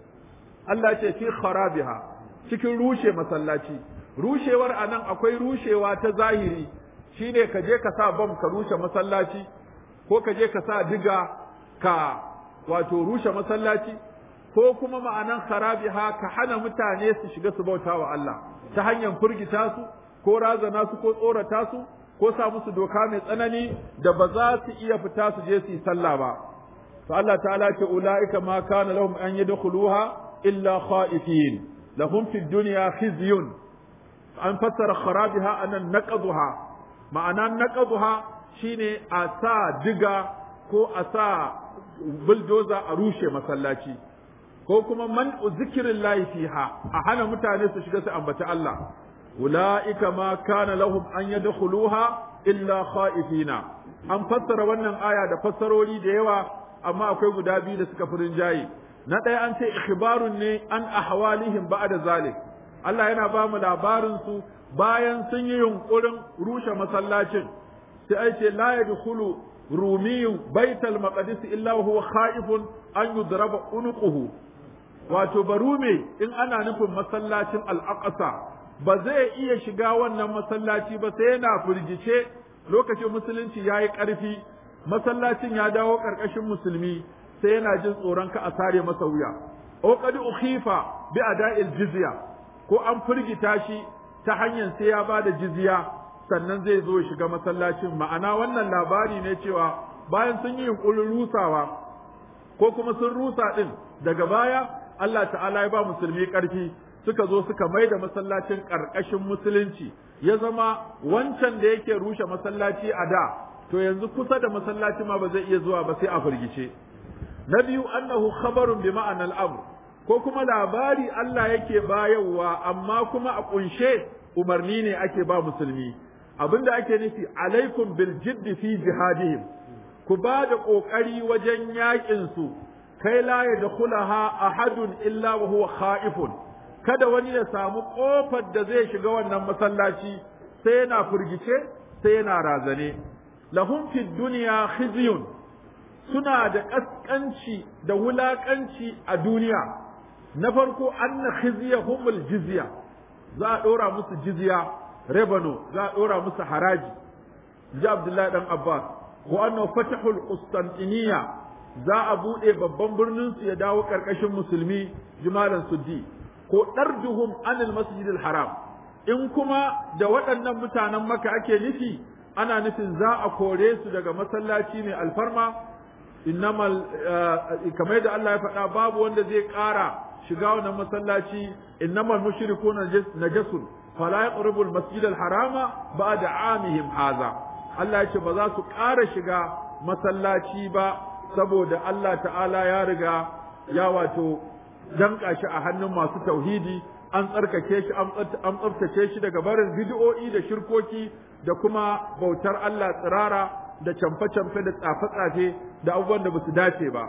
Allah ce fi kharabiha cikin rushe masallaci rushewar anan akwai rushewa ta zahiri shine ka je ka sa bam ka rushe masallaci ko ka je ka sa diga ka wato rushe masallaci ko kuma ma'anan kharabiha ka hana mutane su shiga su bauta wa Allah ta hanyar furgita su ko razana su ko tsorata su ko sa musu doka mai tsanani da ba za su iya fita su je su yi sallah ba to Allah ta'ala ce ulaika ma kana lahum an yadkhuluha illa khaifin lahum fid dunya khizyun an fassara kharabiha anan naqadha ma'ana naqadha shine a sa diga ko a sa buldoza a rushe masallaci ko kuma man zikirin lahi fiha a hana mutane su shiga su ambaci Allah ula'ika ma kana lahum an yadkhuluha illa khaifina an fassara wannan aya da fassarori da yawa amma akwai guda biyu da suka furin jayi na ɗaya an ce ikhbarun ne an ahwalihim ba'da zalik Allah yana ba mu labarin su bayan sun yi yunkurin rushe masallacin sai ai ce la yadkhulu rumiyun baital maqdis illa huwa khaifun an yudraba unuquhu wato barume in ana nufin masallacin al-aqsa ba zai iya shiga wannan masallaci ba sai yana firgice lokacin musulunci ya yi ƙarfi masallacin ya dawo ƙarƙashin musulmi sai yana jin tsoron ka a sare masa wuya o qad ukhifa bi ada'il jizya ko an firgita shi ta hanyar sai ya bada jizya sannan zai zo shiga masallacin ma'ana wannan labari ne cewa bayan sun yi yunkurin rusawa ko kuma sun rusa din daga baya Allah ta'ala ya ba musulmi ƙarfi suka zo suka mai da masallacin ƙarƙashin musulunci ya zama wancan da yake rushe masallaci a da to yanzu kusa da masallaci ma ba zai iya zuwa ba sai a firgice na biyu annahu khabarun bi ma'anal amr ko kuma labari Allah yake bayarwa amma kuma a kunshe umarni ne ake ba musulmi abinda ake nufi alaikum bil jiddi fi jihadihim ku ba da kokari wajen yakin su kai la yadkhulaha ahadun illa wa huwa khaifun kada wani ya samu ƙofar da zai shiga wannan masallaci sai yana firgice sai yana razane lahum fid dunya khizyun suna da ƙasƙanci da wulaƙanci a duniya na farko anna khizyahumul jizya za a ɗora musu jizya rebano za a ɗora musu haraji ji abdullahi dan abbas ko anna fatahul qustantiniya za a buɗe babban birnin su ya dawo ƙarƙashin musulmi jimalan suddi ko ɗarduhum anil masjidil haram in kuma da waɗannan mutanen maka ake nufi ana nufin za a kore su daga masallaci mai alfarma innamal kamar da Allah ya faɗa babu wanda zai ƙara shiga wannan masallaci innamal mushrikuna najasun fala yaqrabu al masjid al harama ba'da amihim haza Allah ya ce ba za su ƙara shiga masallaci ba saboda Allah ta'ala ya riga ya wato danka shi a hannun masu tauhidi an tsarkake shi an tsaftace shi daga barin bid'o'i da shirkoki da kuma bautar Allah tsirara da camfe-camfe da tsafe-tsafe da abubuwan da basu dace ba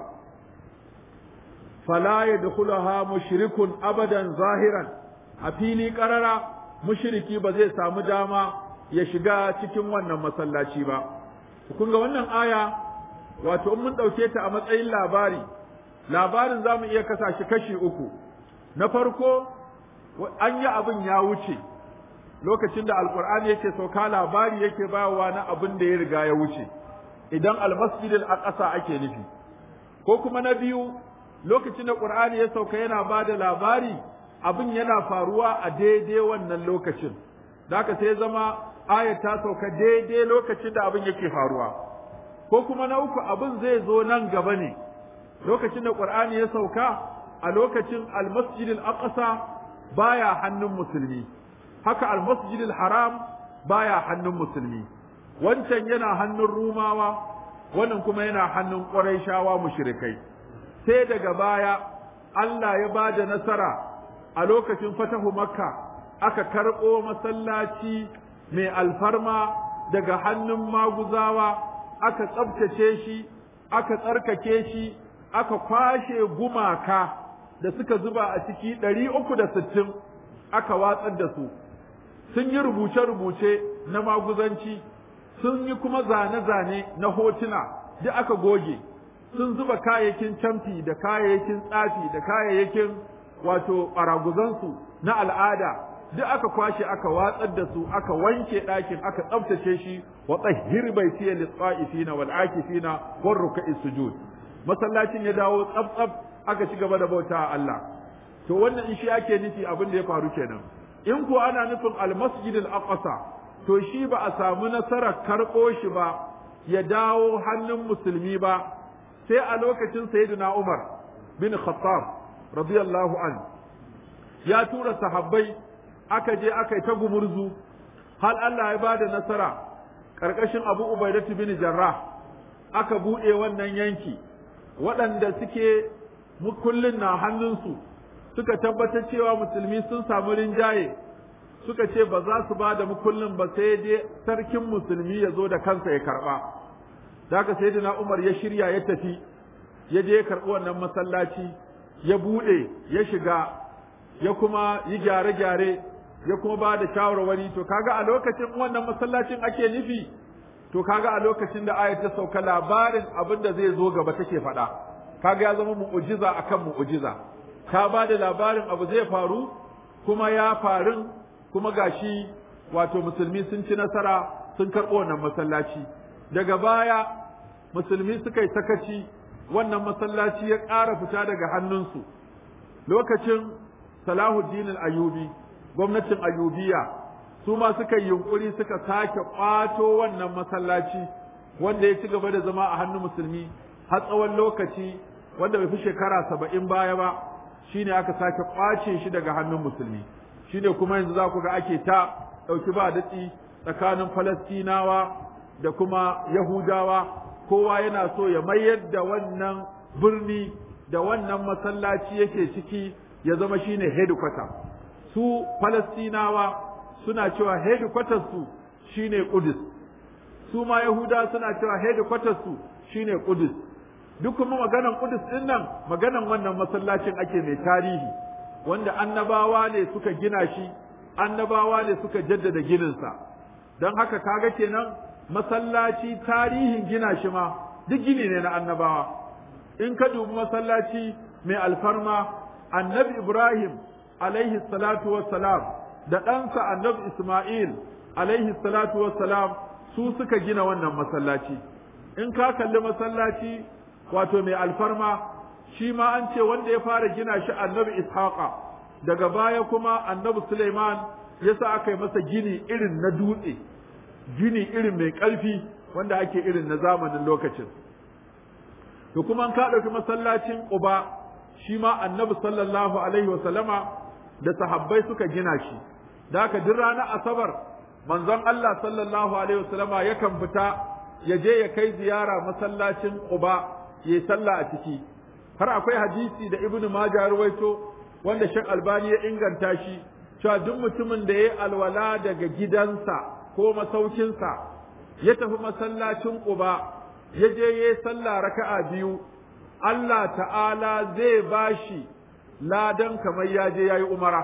fala yadkhulaha mushrikun abadan zahiran a fili karara mushriki ba zai samu dama ya shiga cikin wannan masallaci ba kun ga wannan aya wato in mun ɗauke ta a matsayin labari labarin za mu iya kasa shi kashi uku na farko an yi abin ya wuce lokacin da alkur'ani yake sauka labari yake bawa na abin da ya riga ya wuce idan almasjidil aqsa ake nufi ko kuma na biyu lokacin da qur'ani ya sauka yana ba da labari abin yana faruwa a daidai wannan lokacin da haka sai zama aya ta sauka daidai lokacin da abin yake faruwa ko kuma na uku abin zai zo nan gaba ne lokacin da Qur'ani ya sauka a lokacin al-Masjid al-Aqsa baya hannun musulmi haka al-Masjid al-Haram baya hannun musulmi wancan yana hannun Rumawa wannan kuma yana hannun Qurayshawa mushrikai sai daga baya Allah ya bada nasara a lokacin fatahu Makka aka karɓo masallaci mai alfarma daga hannun maguzawa aka tsabtace shi aka tsarkake shi aka kwashe gumaka da suka zuba a ciki ɗari uku da sittin aka watsar da su sun yi rubuce-rubuce na maguzanci sun yi kuma zane-zane na hotuna duk aka goge sun zuba kayayyakin camfi da kayayyakin tsafi da kayayyakin wato ɓaraguzansu na al'ada duk aka kwashe aka watsar da su aka wanke ɗakin aka tsaftace shi wa tsahhir baitiya lis-qa'ifina wal akifina war ruk'i sujud masallacin ya dawo tsaf aka ci gaba da bauta a Allah to wannan in shi ake nufi abin da ya faru kenan in ko ana nufin al-masjid al-aqsa to shi ba a samu nasarar karɓo shi ba ya dawo hannun musulmi ba sai a lokacin sayyidina Umar bin Khattab radiyallahu an ya tura sahabbai aka je aka yi ta gumurzu har Allah ya bada nasara ƙarƙashin Abu Ubaidatu bin Jarrah aka buɗe wannan yanki waɗanda suke mukullin na hannunsu suka tabbatar cewa musulmi sun samu rinjaye suka ce ba za su ba da mukullin ba sai dai sarkin musulmi ya zo da kansa ya karɓa da haka sai Umar ya shirya ya tafi ya je ya karɓi wannan masallaci ya buɗe ya shiga ya kuma yi gyare-gyare ya kuma ba da shawarwari to kaga a lokacin wannan masallacin ake nufi to kaga a lokacin da ayat ta sauka labarin abin da zai zo gaba take faɗa kaga ya zama mu'ujiza akan mu'ujiza ta ba da labarin abu zai faru kuma ya farin kuma gashi wato musulmi sun ci nasara sun karɓo wannan masallaci daga baya musulmi suka yi sakaci wannan masallaci ya ƙara fita daga hannunsu lokacin salahuddin al-ayubi gwamnatin ayubiya su ma suka yi yunkuri suka sake ƙwato wannan masallaci wanda ya ci gaba da zama a hannun musulmi har tsawon lokaci wanda bai fi shekara saba'in baya ba shine aka sake ƙwace shi daga hannun musulmi shine kuma yanzu za ku ga ake ta ɗauki ba datsi tsakanin falastinawa da kuma yahudawa kowa yana so ya mayar da wannan birni da wannan masallaci yake ciki ya zama shine headquarter su falastinawa suna cewa headquarter su shine Qudus su ma yahuda suna cewa headquarter su shine Qudus duk kuma maganan Qudus din nan maganan wannan masallacin ake mai tarihi wanda annabawa ne suka gina shi annabawa ne suka jaddada gininsa don haka kaga kenan masallaci tarihin gina shi ma duk gini ne na annabawa in ka dubi masallaci mai alfarma annabi Ibrahim alaihi salatu wassalam da ɗansa annabi Ismail alaihi salatu wassalam su suka gina wannan masallaci in ka kalli masallaci wato mai alfarma shi ma an ce wanda ya fara gina shi annabi Ishaqa daga baya kuma annabi Suleiman yasa aka yi masa gini irin na dutse gini irin mai ƙarfi wanda ake irin na zamanin lokacin to kuma an ka ɗauki masallacin Quba shi ma annabi sallallahu alaihi wa sallama da sahabbai suka gina shi da haka duk ranar asabar manzon Allah sallallahu alaihi wa sallama yakan fita ya je ya kai ziyara masallacin Quba ya sallah a ciki har akwai hadisi da Ibn Majah ruwaito wanda Sheikh Albani ya inganta shi cewa duk mutumin da ya alwala daga gidansa ko masaukinsa ya tafi masallacin Quba ya je ya sallah raka'a biyu Allah ta'ala zai bashi ladan kamar ya je ya yi umara.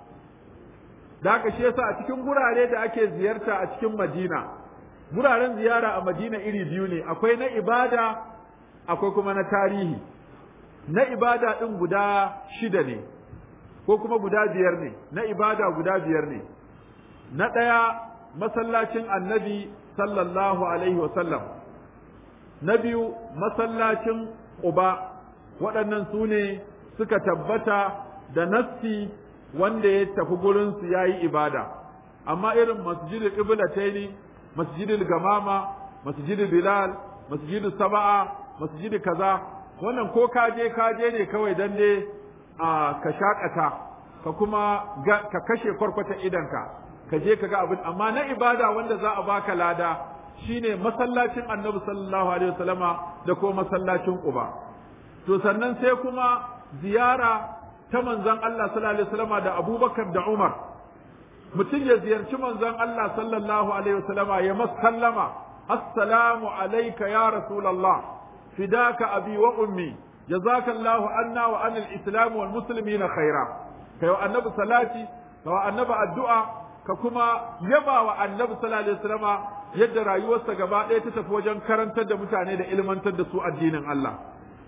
Da haka shi yasa a cikin gurare da ake ziyarta a cikin Madina, guraren ziyara a Madina iri biyu ne, akwai na ibada, akwai kuma na tarihi. Na ibada ɗin guda shida ne, ko kuma guda biyar ne, na ibada guda biyar ne. Na ɗaya masallacin annabi sallallahu alaihi wasallam. Na biyu masallacin Uba waɗannan su ne suka tabbata da nassi wanda ya tafi gurinsu ya yi ibada, amma irin masjidul Iblataini, masjidul Gamama, masjidul Bilal, masjidul Saba'a, masjidul kaza, wannan ko kaje kaje ne kawai dan dai a ka shakata, ka kuma ka kashe kwarkwata idanka, ka je ka ga abin, amma na ibada wanda za a baka lada, shine masallacin annabi sallallahu alaihi wasallama da ko masallacin Quba to sannan sai kuma ziyara ta manzon Allah sallallahu alaihi wasallama da Abubakar da Umar mutum ya ziyarci manzon Allah sallallahu alaihi wasallama ya masallama assalamu alayka ya rasulullah fidaka abi wa ummi jazaka Allahu anna wa anil islam wal muslimina khaira kai wa annabi salati wa annabi addu'a ka kuma yaba wa annabi sallallahu alaihi wasallama yadda rayuwarsa gaba ɗaya ta tafi wajen karantar da mutane da ilmantar da su addinin Allah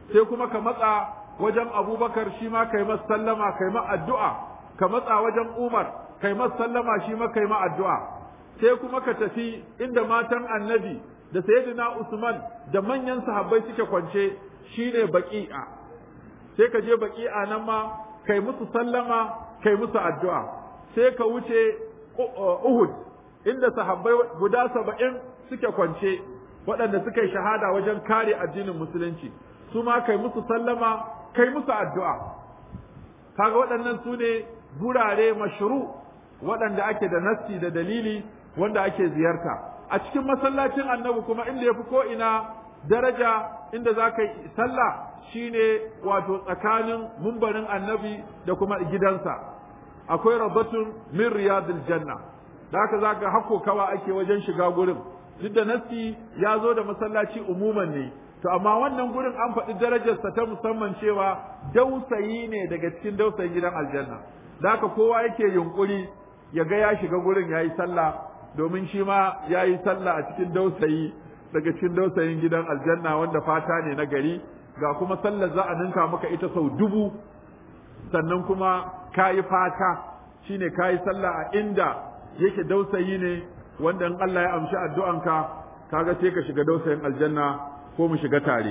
sai kuma ka matsa wajen abubakar shi ma kai masa sallama kai ma addu'a ka matsa wajen umar kai masa sallama shi ma kai ma addu'a sai kuma ka tafi inda matan annabi da sayyidina usman da manyan sahabbai suke kwance shine baqi'a sai ka je baqi'a nan ma kai musu sallama kai musu addu'a sai ka wuce uhud inda sahabbai guda saba'in suke kwance waɗanda suka yi shahada wajen kare addinin musulunci su ma kai musu sallama kai musu addu'a kaga waɗannan su ne gurare mashru waɗanda ake da nassi da dalili wanda ake ziyarta a cikin masallacin annabi kuma inda ya fi ko'ina daraja inda za ka yi sallah shine wato tsakanin mumbarin annabi da kuma gidansa akwai rabatun min riyadil janna da haka za ka hako kawa ake wajen shiga gurin duk da nassi ya zo da masallaci umuman ne to amma wannan gurin an faɗi darajarsa ta musamman cewa dausayi ne daga cikin dausayin gidan aljanna da haka kowa yake yunkuri ya ga ya shiga gurin ya yi sallah domin shi ma ya yi sallah a cikin dausayi daga cikin dausayin gidan aljanna wanda fata ne na gari ga kuma sallar za a ninka maka ita sau dubu sannan kuma ka yi fata shine ka yi sallah a inda yake dausayi ne wanda in Allah ya amshi addu'anka kaga sai ka shiga dausayin aljanna ko mu shiga tare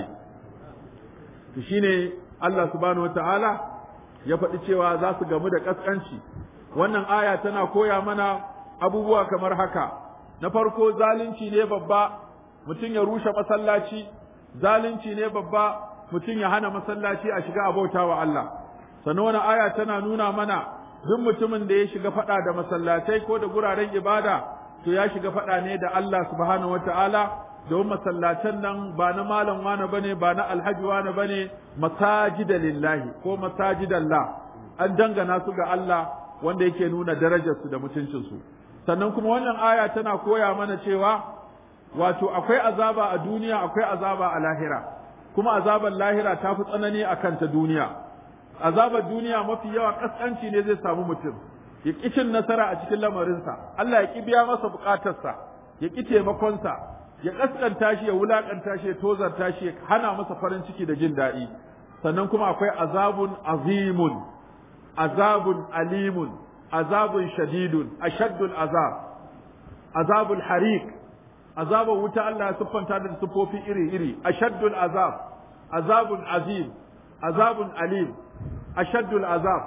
to shine Allah subhanahu wataala ya faɗi cewa za su gamu da ƙasƙanci wannan aya tana koya mana abubuwa kamar haka na farko zalunci ne babba mutum ya rushe masallaci zalunci ne babba mutum ya hana masallaci a shiga abauta wa Allah sannan wani aya tana nuna mana duk mutumin da ya shiga faɗa da masallatai ko da guraren ibada to ya shiga faɗa ne da Allah subhanahu wataala domin masallacen nan ba na malam wane bane ba na alhaji wane bane masajida lillahi ko masajidallah an dangana su ga Allah wanda yake nuna darajarsu da mutuncinsu sannan kuma wannan aya tana koya mana cewa wato akwai azaba a duniya akwai azaba a lahira kuma azabar lahira ta fi tsanani a kanta duniya azabar duniya mafi yawa kaskanci ne zai samu mutum ya ƙi cin nasara a cikin lamarinsa Allah ya ƙi biya masa buƙatarsa ya ƙi taimakonsa ya kaskanta shi ya wulakanta shi ya tozarta shi ya hana masa farin ciki da jin daɗi sannan kuma akwai azabun azimun azabun alimun azabun shadidun ashaddul azab azabul harik azabun wuta Allah ya siffanta da siffofi iri-iri ashaddul azab azabun azim azabun alim ashaddul azab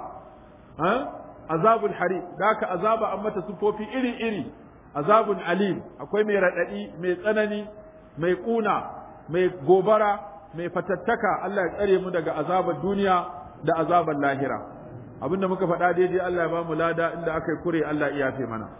azabul harik da haka azaba an mata siffofi iri-iri azabun alim akwai mai raɗaɗi mai tsanani mai ƙuna mai gobara mai fatattaka Allah ya tsare mu daga azabar duniya da azabar lahira abinda muka faɗa daidai Allah ya ba mu lada inda aka yi kure Allah ya yafe mana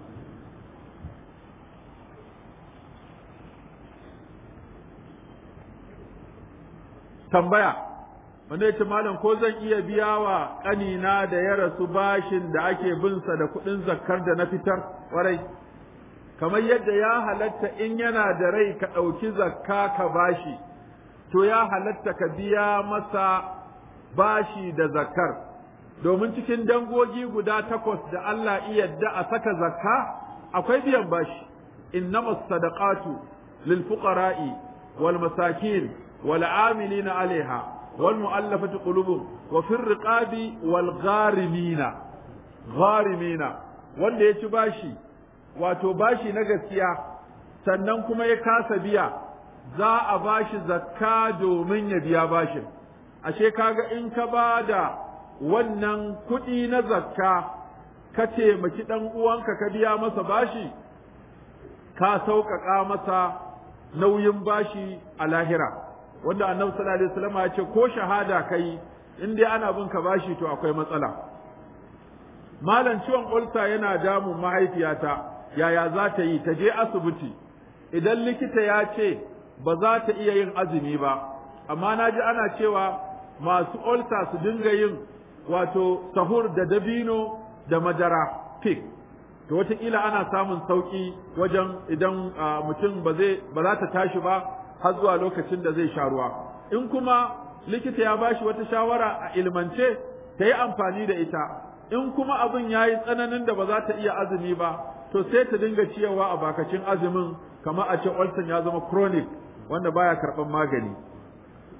tambaya wanda ya ce malam ko zan iya biya wa ƙanina da ya rasu bashin da ake binsa da kuɗin zakkar da na fitar warai kamar yadda ya halatta in yana da rai ka ɗauki zakka ka bashi to ya halatta ka biya masa bashi da zakkar domin cikin dangogi guda takwas da Allah iya yadda a saka zakka akwai biyan bashi innamas sadaqatu lil fuqara'i wal masakin wal amilina alaiha wal mu'allafati qulubuhum wa fir riqabi wal gharimina gharimina wanda ya ci bashi wato bashi na gaskiya sannan kuma ya kasa biya za a bashi zakka domin ya biya bashin ashe kaga in ka ba da wannan kuɗi na zakka ka taimaki ɗan uwanka ka biya masa bashi ka sauƙaƙa masa nauyin bashi a lahira wanda annabi sallallahu alaihi wasallam ya ce ko shahada kai in dai ana bin ka bashi to akwai matsala malam ciwon ulsa yana damun mahaifiyata yaya za ta yi ta je asibiti idan likita ya ce ba za ta iya yin azumi ba amma na ji ana cewa masu olsa su dinga yin wato sahur da dabino da madara fik to wataƙila ana samun sauƙi wajen idan mutum ba zai ba za ta tashi ba har zuwa lokacin da zai sha ruwa in kuma likita ya bashi wata shawara a ilmance ta yi amfani da ita in kuma abin ya yi tsananin da ba za ta iya azumi ba to sai ta dinga ciyawa a bakacin azumin kamar a ce ulcer ya zama chronic wanda baya karɓan magani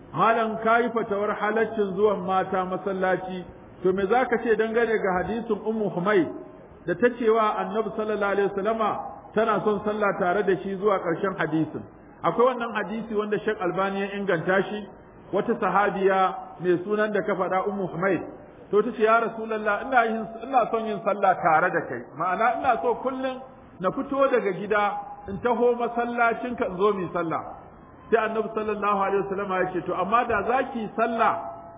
malam kayi fatawar halaccin zuwan mata masallaci to me zaka ce dangane ga hadisin ummu humay da ta cewa annabi sallallahu alaihi wasallama tana son sallah tare da shi zuwa ƙarshen hadisin akwai wannan hadisi wanda Sheikh Albani ya inganta shi wata sahabiya mai sunan da ka faɗa ummu humayd to ta ce ya rasulullah ina yin ina son yin sallah tare da kai ma'ana ina so kullum na fito daga gida in taho masallacin ka in zo mu sallah sai annabi sallallahu alaihi wasallam ya ce to amma da zaki sallah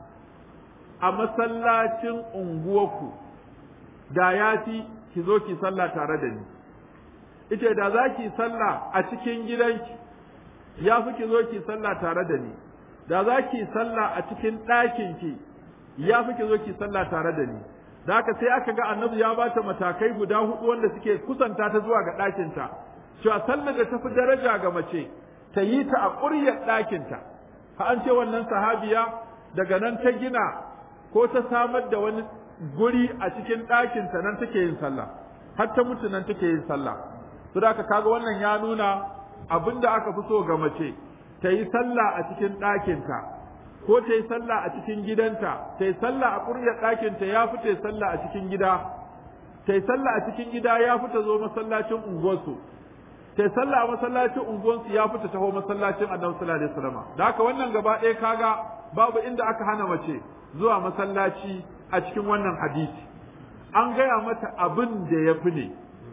a masallacin unguwarku da ya fi ki zo ki sallah tare da ni ita da za ki sallah a cikin gidanki ya fi ki zo ki sallah tare da ni da za ki sallah a cikin ɗakinki ya fi ki zo ki sallah tare da ni da haka sai aka ga annabi ya bata matakai guda hudu wanda suke kusanta ta zuwa ga ɗakinta cewa sallar da tafi daraja ga mace ta yi ta a ƙuryar ɗakinta ha an ce wannan sahabiya daga nan ta gina ko ta samar da wani guri a cikin ɗakinta nan take yin sallah har ta mutu nan take yin sallah to da ka kaga wannan ya nuna abin da aka fi so ga mace ta yi sallah a cikin ɗakinta ko ta yi sallah a cikin gidanta ta yi sallah a ƙuryar ɗakinta ya fi ta yi sallah a cikin gida ta yi sallah a cikin gida ya fi ta zo masallacin unguwarsu ta yi sallah a masallacin unguwarsu ya fi ta taho masallacin annabi sallallahu alaihi wasallam da haka wannan gaba ɗaya kaga babu inda aka hana mace zuwa masallaci a cikin wannan hadisi an gaya mata abin da ya fi ne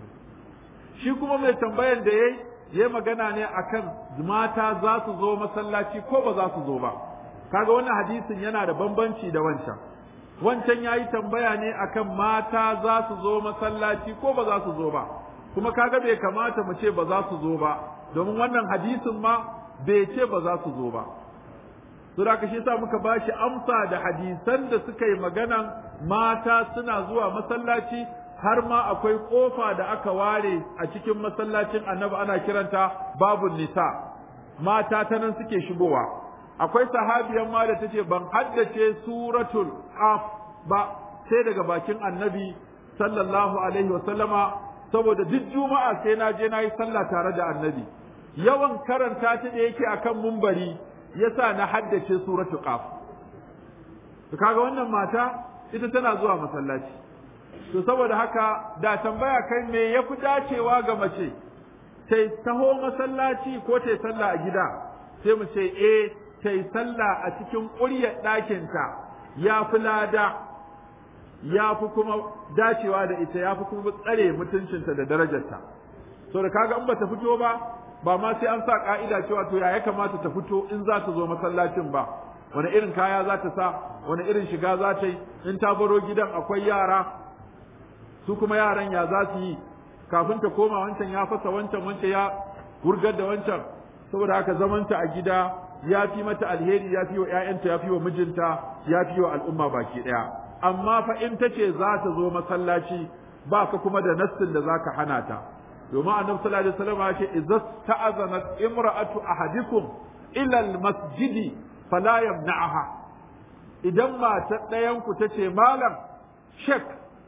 shi kuma mai tambayan da ya yi magana ne akan mata za su zo masallaci ko ba za su zo ba kaga wannan hadisin yana da bambanci da wancan wancan ya yi tambaya ne akan mata za su zo masallaci ko ba za su zo ba kuma kaga bai kamata mu ce ba za su zo ba domin wannan hadisin ma bai ce ba za su zo ba Sura ka shi sa muka ba shi amsa da hadisan da suka yi maganan mata suna zuwa masallaci har ma akwai kofa da aka ware a cikin masallacin annabi ana kiranta babun nisa mata ta nan suke shigowa akwai sahabiyan ma da tace ban haddace suratul qaf ba sai daga bakin annabi sallallahu alaihi wa sallama saboda duk juma'a sai na je na yi sallah tare da annabi yawan karanta ta da yake akan mumbari yasa na haddace suratul qaf to kaga wannan mata ita tana zuwa masallaci to saboda haka da tambaya kai me ya fi dacewa ga mace ta taho masallaci ko ta sallah a gida sai mu ce eh ta sallah a cikin ƙuryar ɗakinta ya fi lada ya fi kuma dacewa da ita ya fi kuma tsare mutuncinta da darajarta so da kaga in ba ta fito ba ba ma sai an sa ka'ida cewa to ya ya kamata ta fito in za ta zo masallacin ba wani irin kaya za ta sa wani irin shiga za ta yi in ta baro gidan akwai yara su kuma yaran ya za su yi kafin ta koma wancan ya fasa wancan wancan ya wurgar da wancan saboda haka zamanta a gida ya fi mata alheri ya fi wa ƴaƴanta ya fi wa mijinta ya fi wa al'umma baki ɗaya amma fa in ta ce za ta zo masallaci ba ka kuma da nassin da zaka hana ta domin annabi sallallahu alaihi wasallam ya ce idza ta'azanat imra'atu ahadikum ila al-masjidi fala yamna'aha idan mata ɗayan ku tace malam shek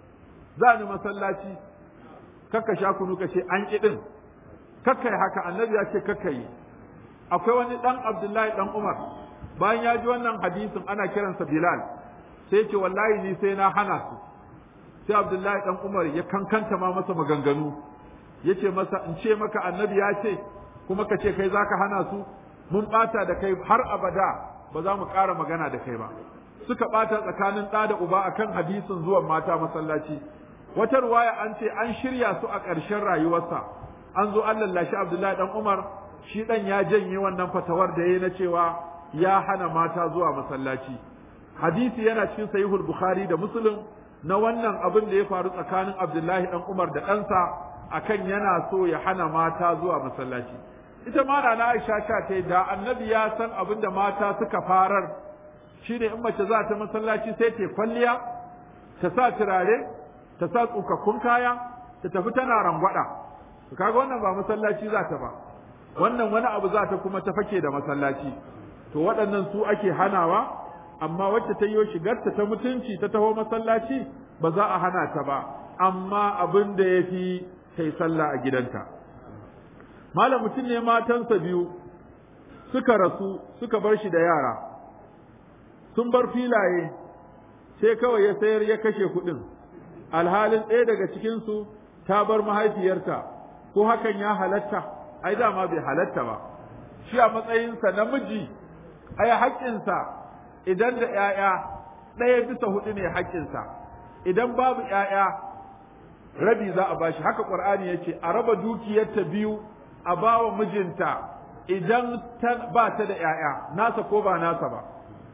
za ni masallaci kakka sha kunu ka ce an ƙi ɗin kakka yi haka annabi ya ce kakka yi akwai wani ɗan abdullahi ɗan umar bayan ya ji wannan hadisin ana kiransa bilal sai ce wallahi ni sai na hana su sai abdullahi ɗan umar ya kankanta ma masa maganganu ya ce masa in ce maka annabi ya ce kuma ka ce kai za ka hana su mun ɓata da kai har abada ba za mu ƙara magana da kai ba suka ɓata tsakanin ɗa da uba akan hadisin zuwan mata masallaci wata ruwaya an ce an shirya su a ƙarshen rayuwarsa an zo an lallashi abdullahi dan umar shi dan ya janye wannan fatawar da ya na cewa ya hana mata zuwa masallaci hadisi yana cikin sahihul bukhari da muslim na wannan abin da ya faru tsakanin abdullahi dan umar da ɗansa akan yana so ya hana mata zuwa masallaci ita ma na aisha ta ta da annabi ya san abin da mata suka farar shine in mace za ta masallaci sai ta kwalliya ta sa turare ta sa tsukakkun kaya ta tafi tana rangwada to kaga wannan ba masallaci za ta ba wannan wani abu za ta kuma ta fake da masallaci to waɗannan su ake hanawa amma wacce ta yi shigarta ta mutunci ta taho masallaci ba za a hana ta ba amma abin da ya fi ta yi sallah a gidanta malam mutum ne matansa biyu suka rasu suka bar shi da yara sun bar filaye sai kawai ya sayar ya kashe kuɗin alhalin ɗaya daga cikinsu ta bar mahaifiyarta ko hakan ya halatta ai dama bai halatta ba shi a matsayinsa namiji ai haƙƙinsa idan da ‘ya'ya ɗaya bisa huɗu ne haƙƙinsa idan babu ‘ya'ya rabi za a bashi haka ƙur'ani ya ce a raba dukiyarta biyu a bawa mijinta idan ba ta da ‘ya'ya nasa ko ba nasa ba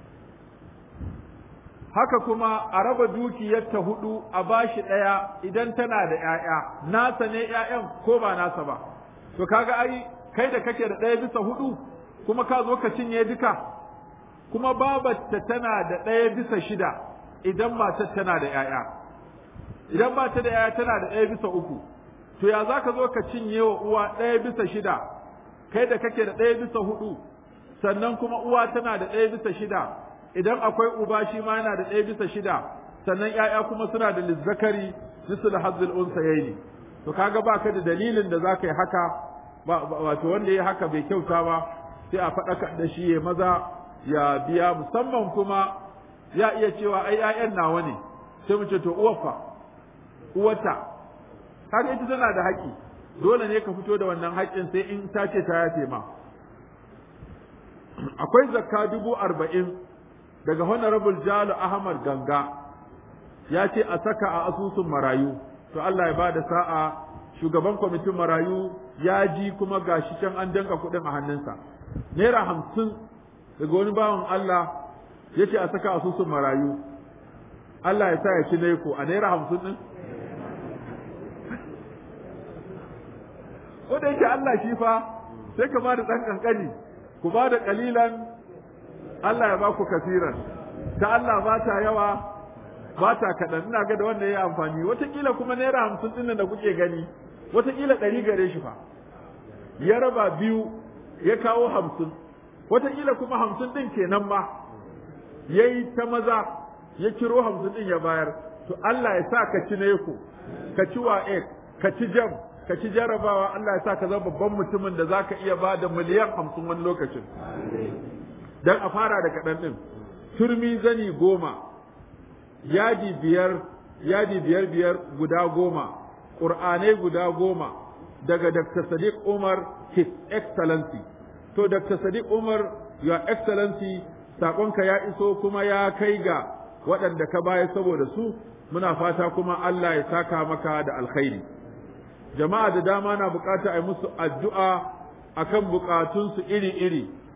haka kuma a raba dukiyarta hudu a bashi ɗaya idan tana da ‘ya'ya nasa ne ‘ya'yan ko ba nasa ba to kaga ai kai da kake da ɗaya bisa hudu kuma ka zo ka cinye duka kuma babarta tana da ɗaya bisa shida idan matar tana da ‘ya'ya idan ba ta da ‘ya'ya tana da ɗaya bisa uku to ya za ka zo ka cinye wa uwa ɗaya bisa shida kai da kake da ɗaya bisa hudu sannan kuma uwa tana da ɗaya bisa shida idan akwai uba shi ma yana da ɗaya bisa shida sannan ‘ya'ya kuma suna da lizzakari misal hazzul unsayaini to kaga baka da dalilin da zaka yi haka wato wanda ya haka bai kyauta ba sai a faɗaka da shi ya maza ya biya musamman kuma ya iya cewa ai ‘ya'yan nawa ne sai mu ce to uwarfa uwarta kaga ita tana da haƙƙi dole ne ka fito da wannan haƙƙin sai in ta ce ta yafe ma akwai zakka dubu arba'in daga honorable jalo ahmad ganga ya ce a saka a asusun marayu to Allah ya ba da sa'a shugaban kwamitin marayu ya ji kuma gashi can an danka kuɗin a hannunsa naira hamsin daga wani bawan Allah ya ce a saka asusun marayu Allah ya sa ya ci naiko a naira hamsin ɗin ko da yake Allah shi fa sai ka ba da ɗan ƙanƙani ku ba da ƙalilan Allah ya ba ku kasiran ta Allah ba ta yawa ba ta kaɗan ina ga da wanda ya amfani wataƙila kuma naira hamsin ɗin da kuke gani wataƙila ɗari gare shi fa ya raba biyu ya kawo hamsin wataƙila kuma hamsin ɗin kenan ma ya yi ta maza ya kiro hamsin ɗin ya bayar to Allah ya sa ka ci neko ka ci wa'ek ka ci jam ka ci jarabawa Allah ya sa ka zama babban mutumin da za ka iya ba da miliyan hamsin wani lokacin dan a fara da kaɗan ɗin turmi zani goma yadi biyar yadi biyar biyar guda goma ƙur'anai guda goma daga Dr. Sadiq Umar His Excellency to Dr. Sadiq Umar Your Excellency saƙonka ya iso kuma ya kai ga waɗanda ka baya saboda su muna fata kuma Allah ya saka maka da alkhairi jama'a da dama na bukata a yi musu addu'a akan bukatunsu iri-iri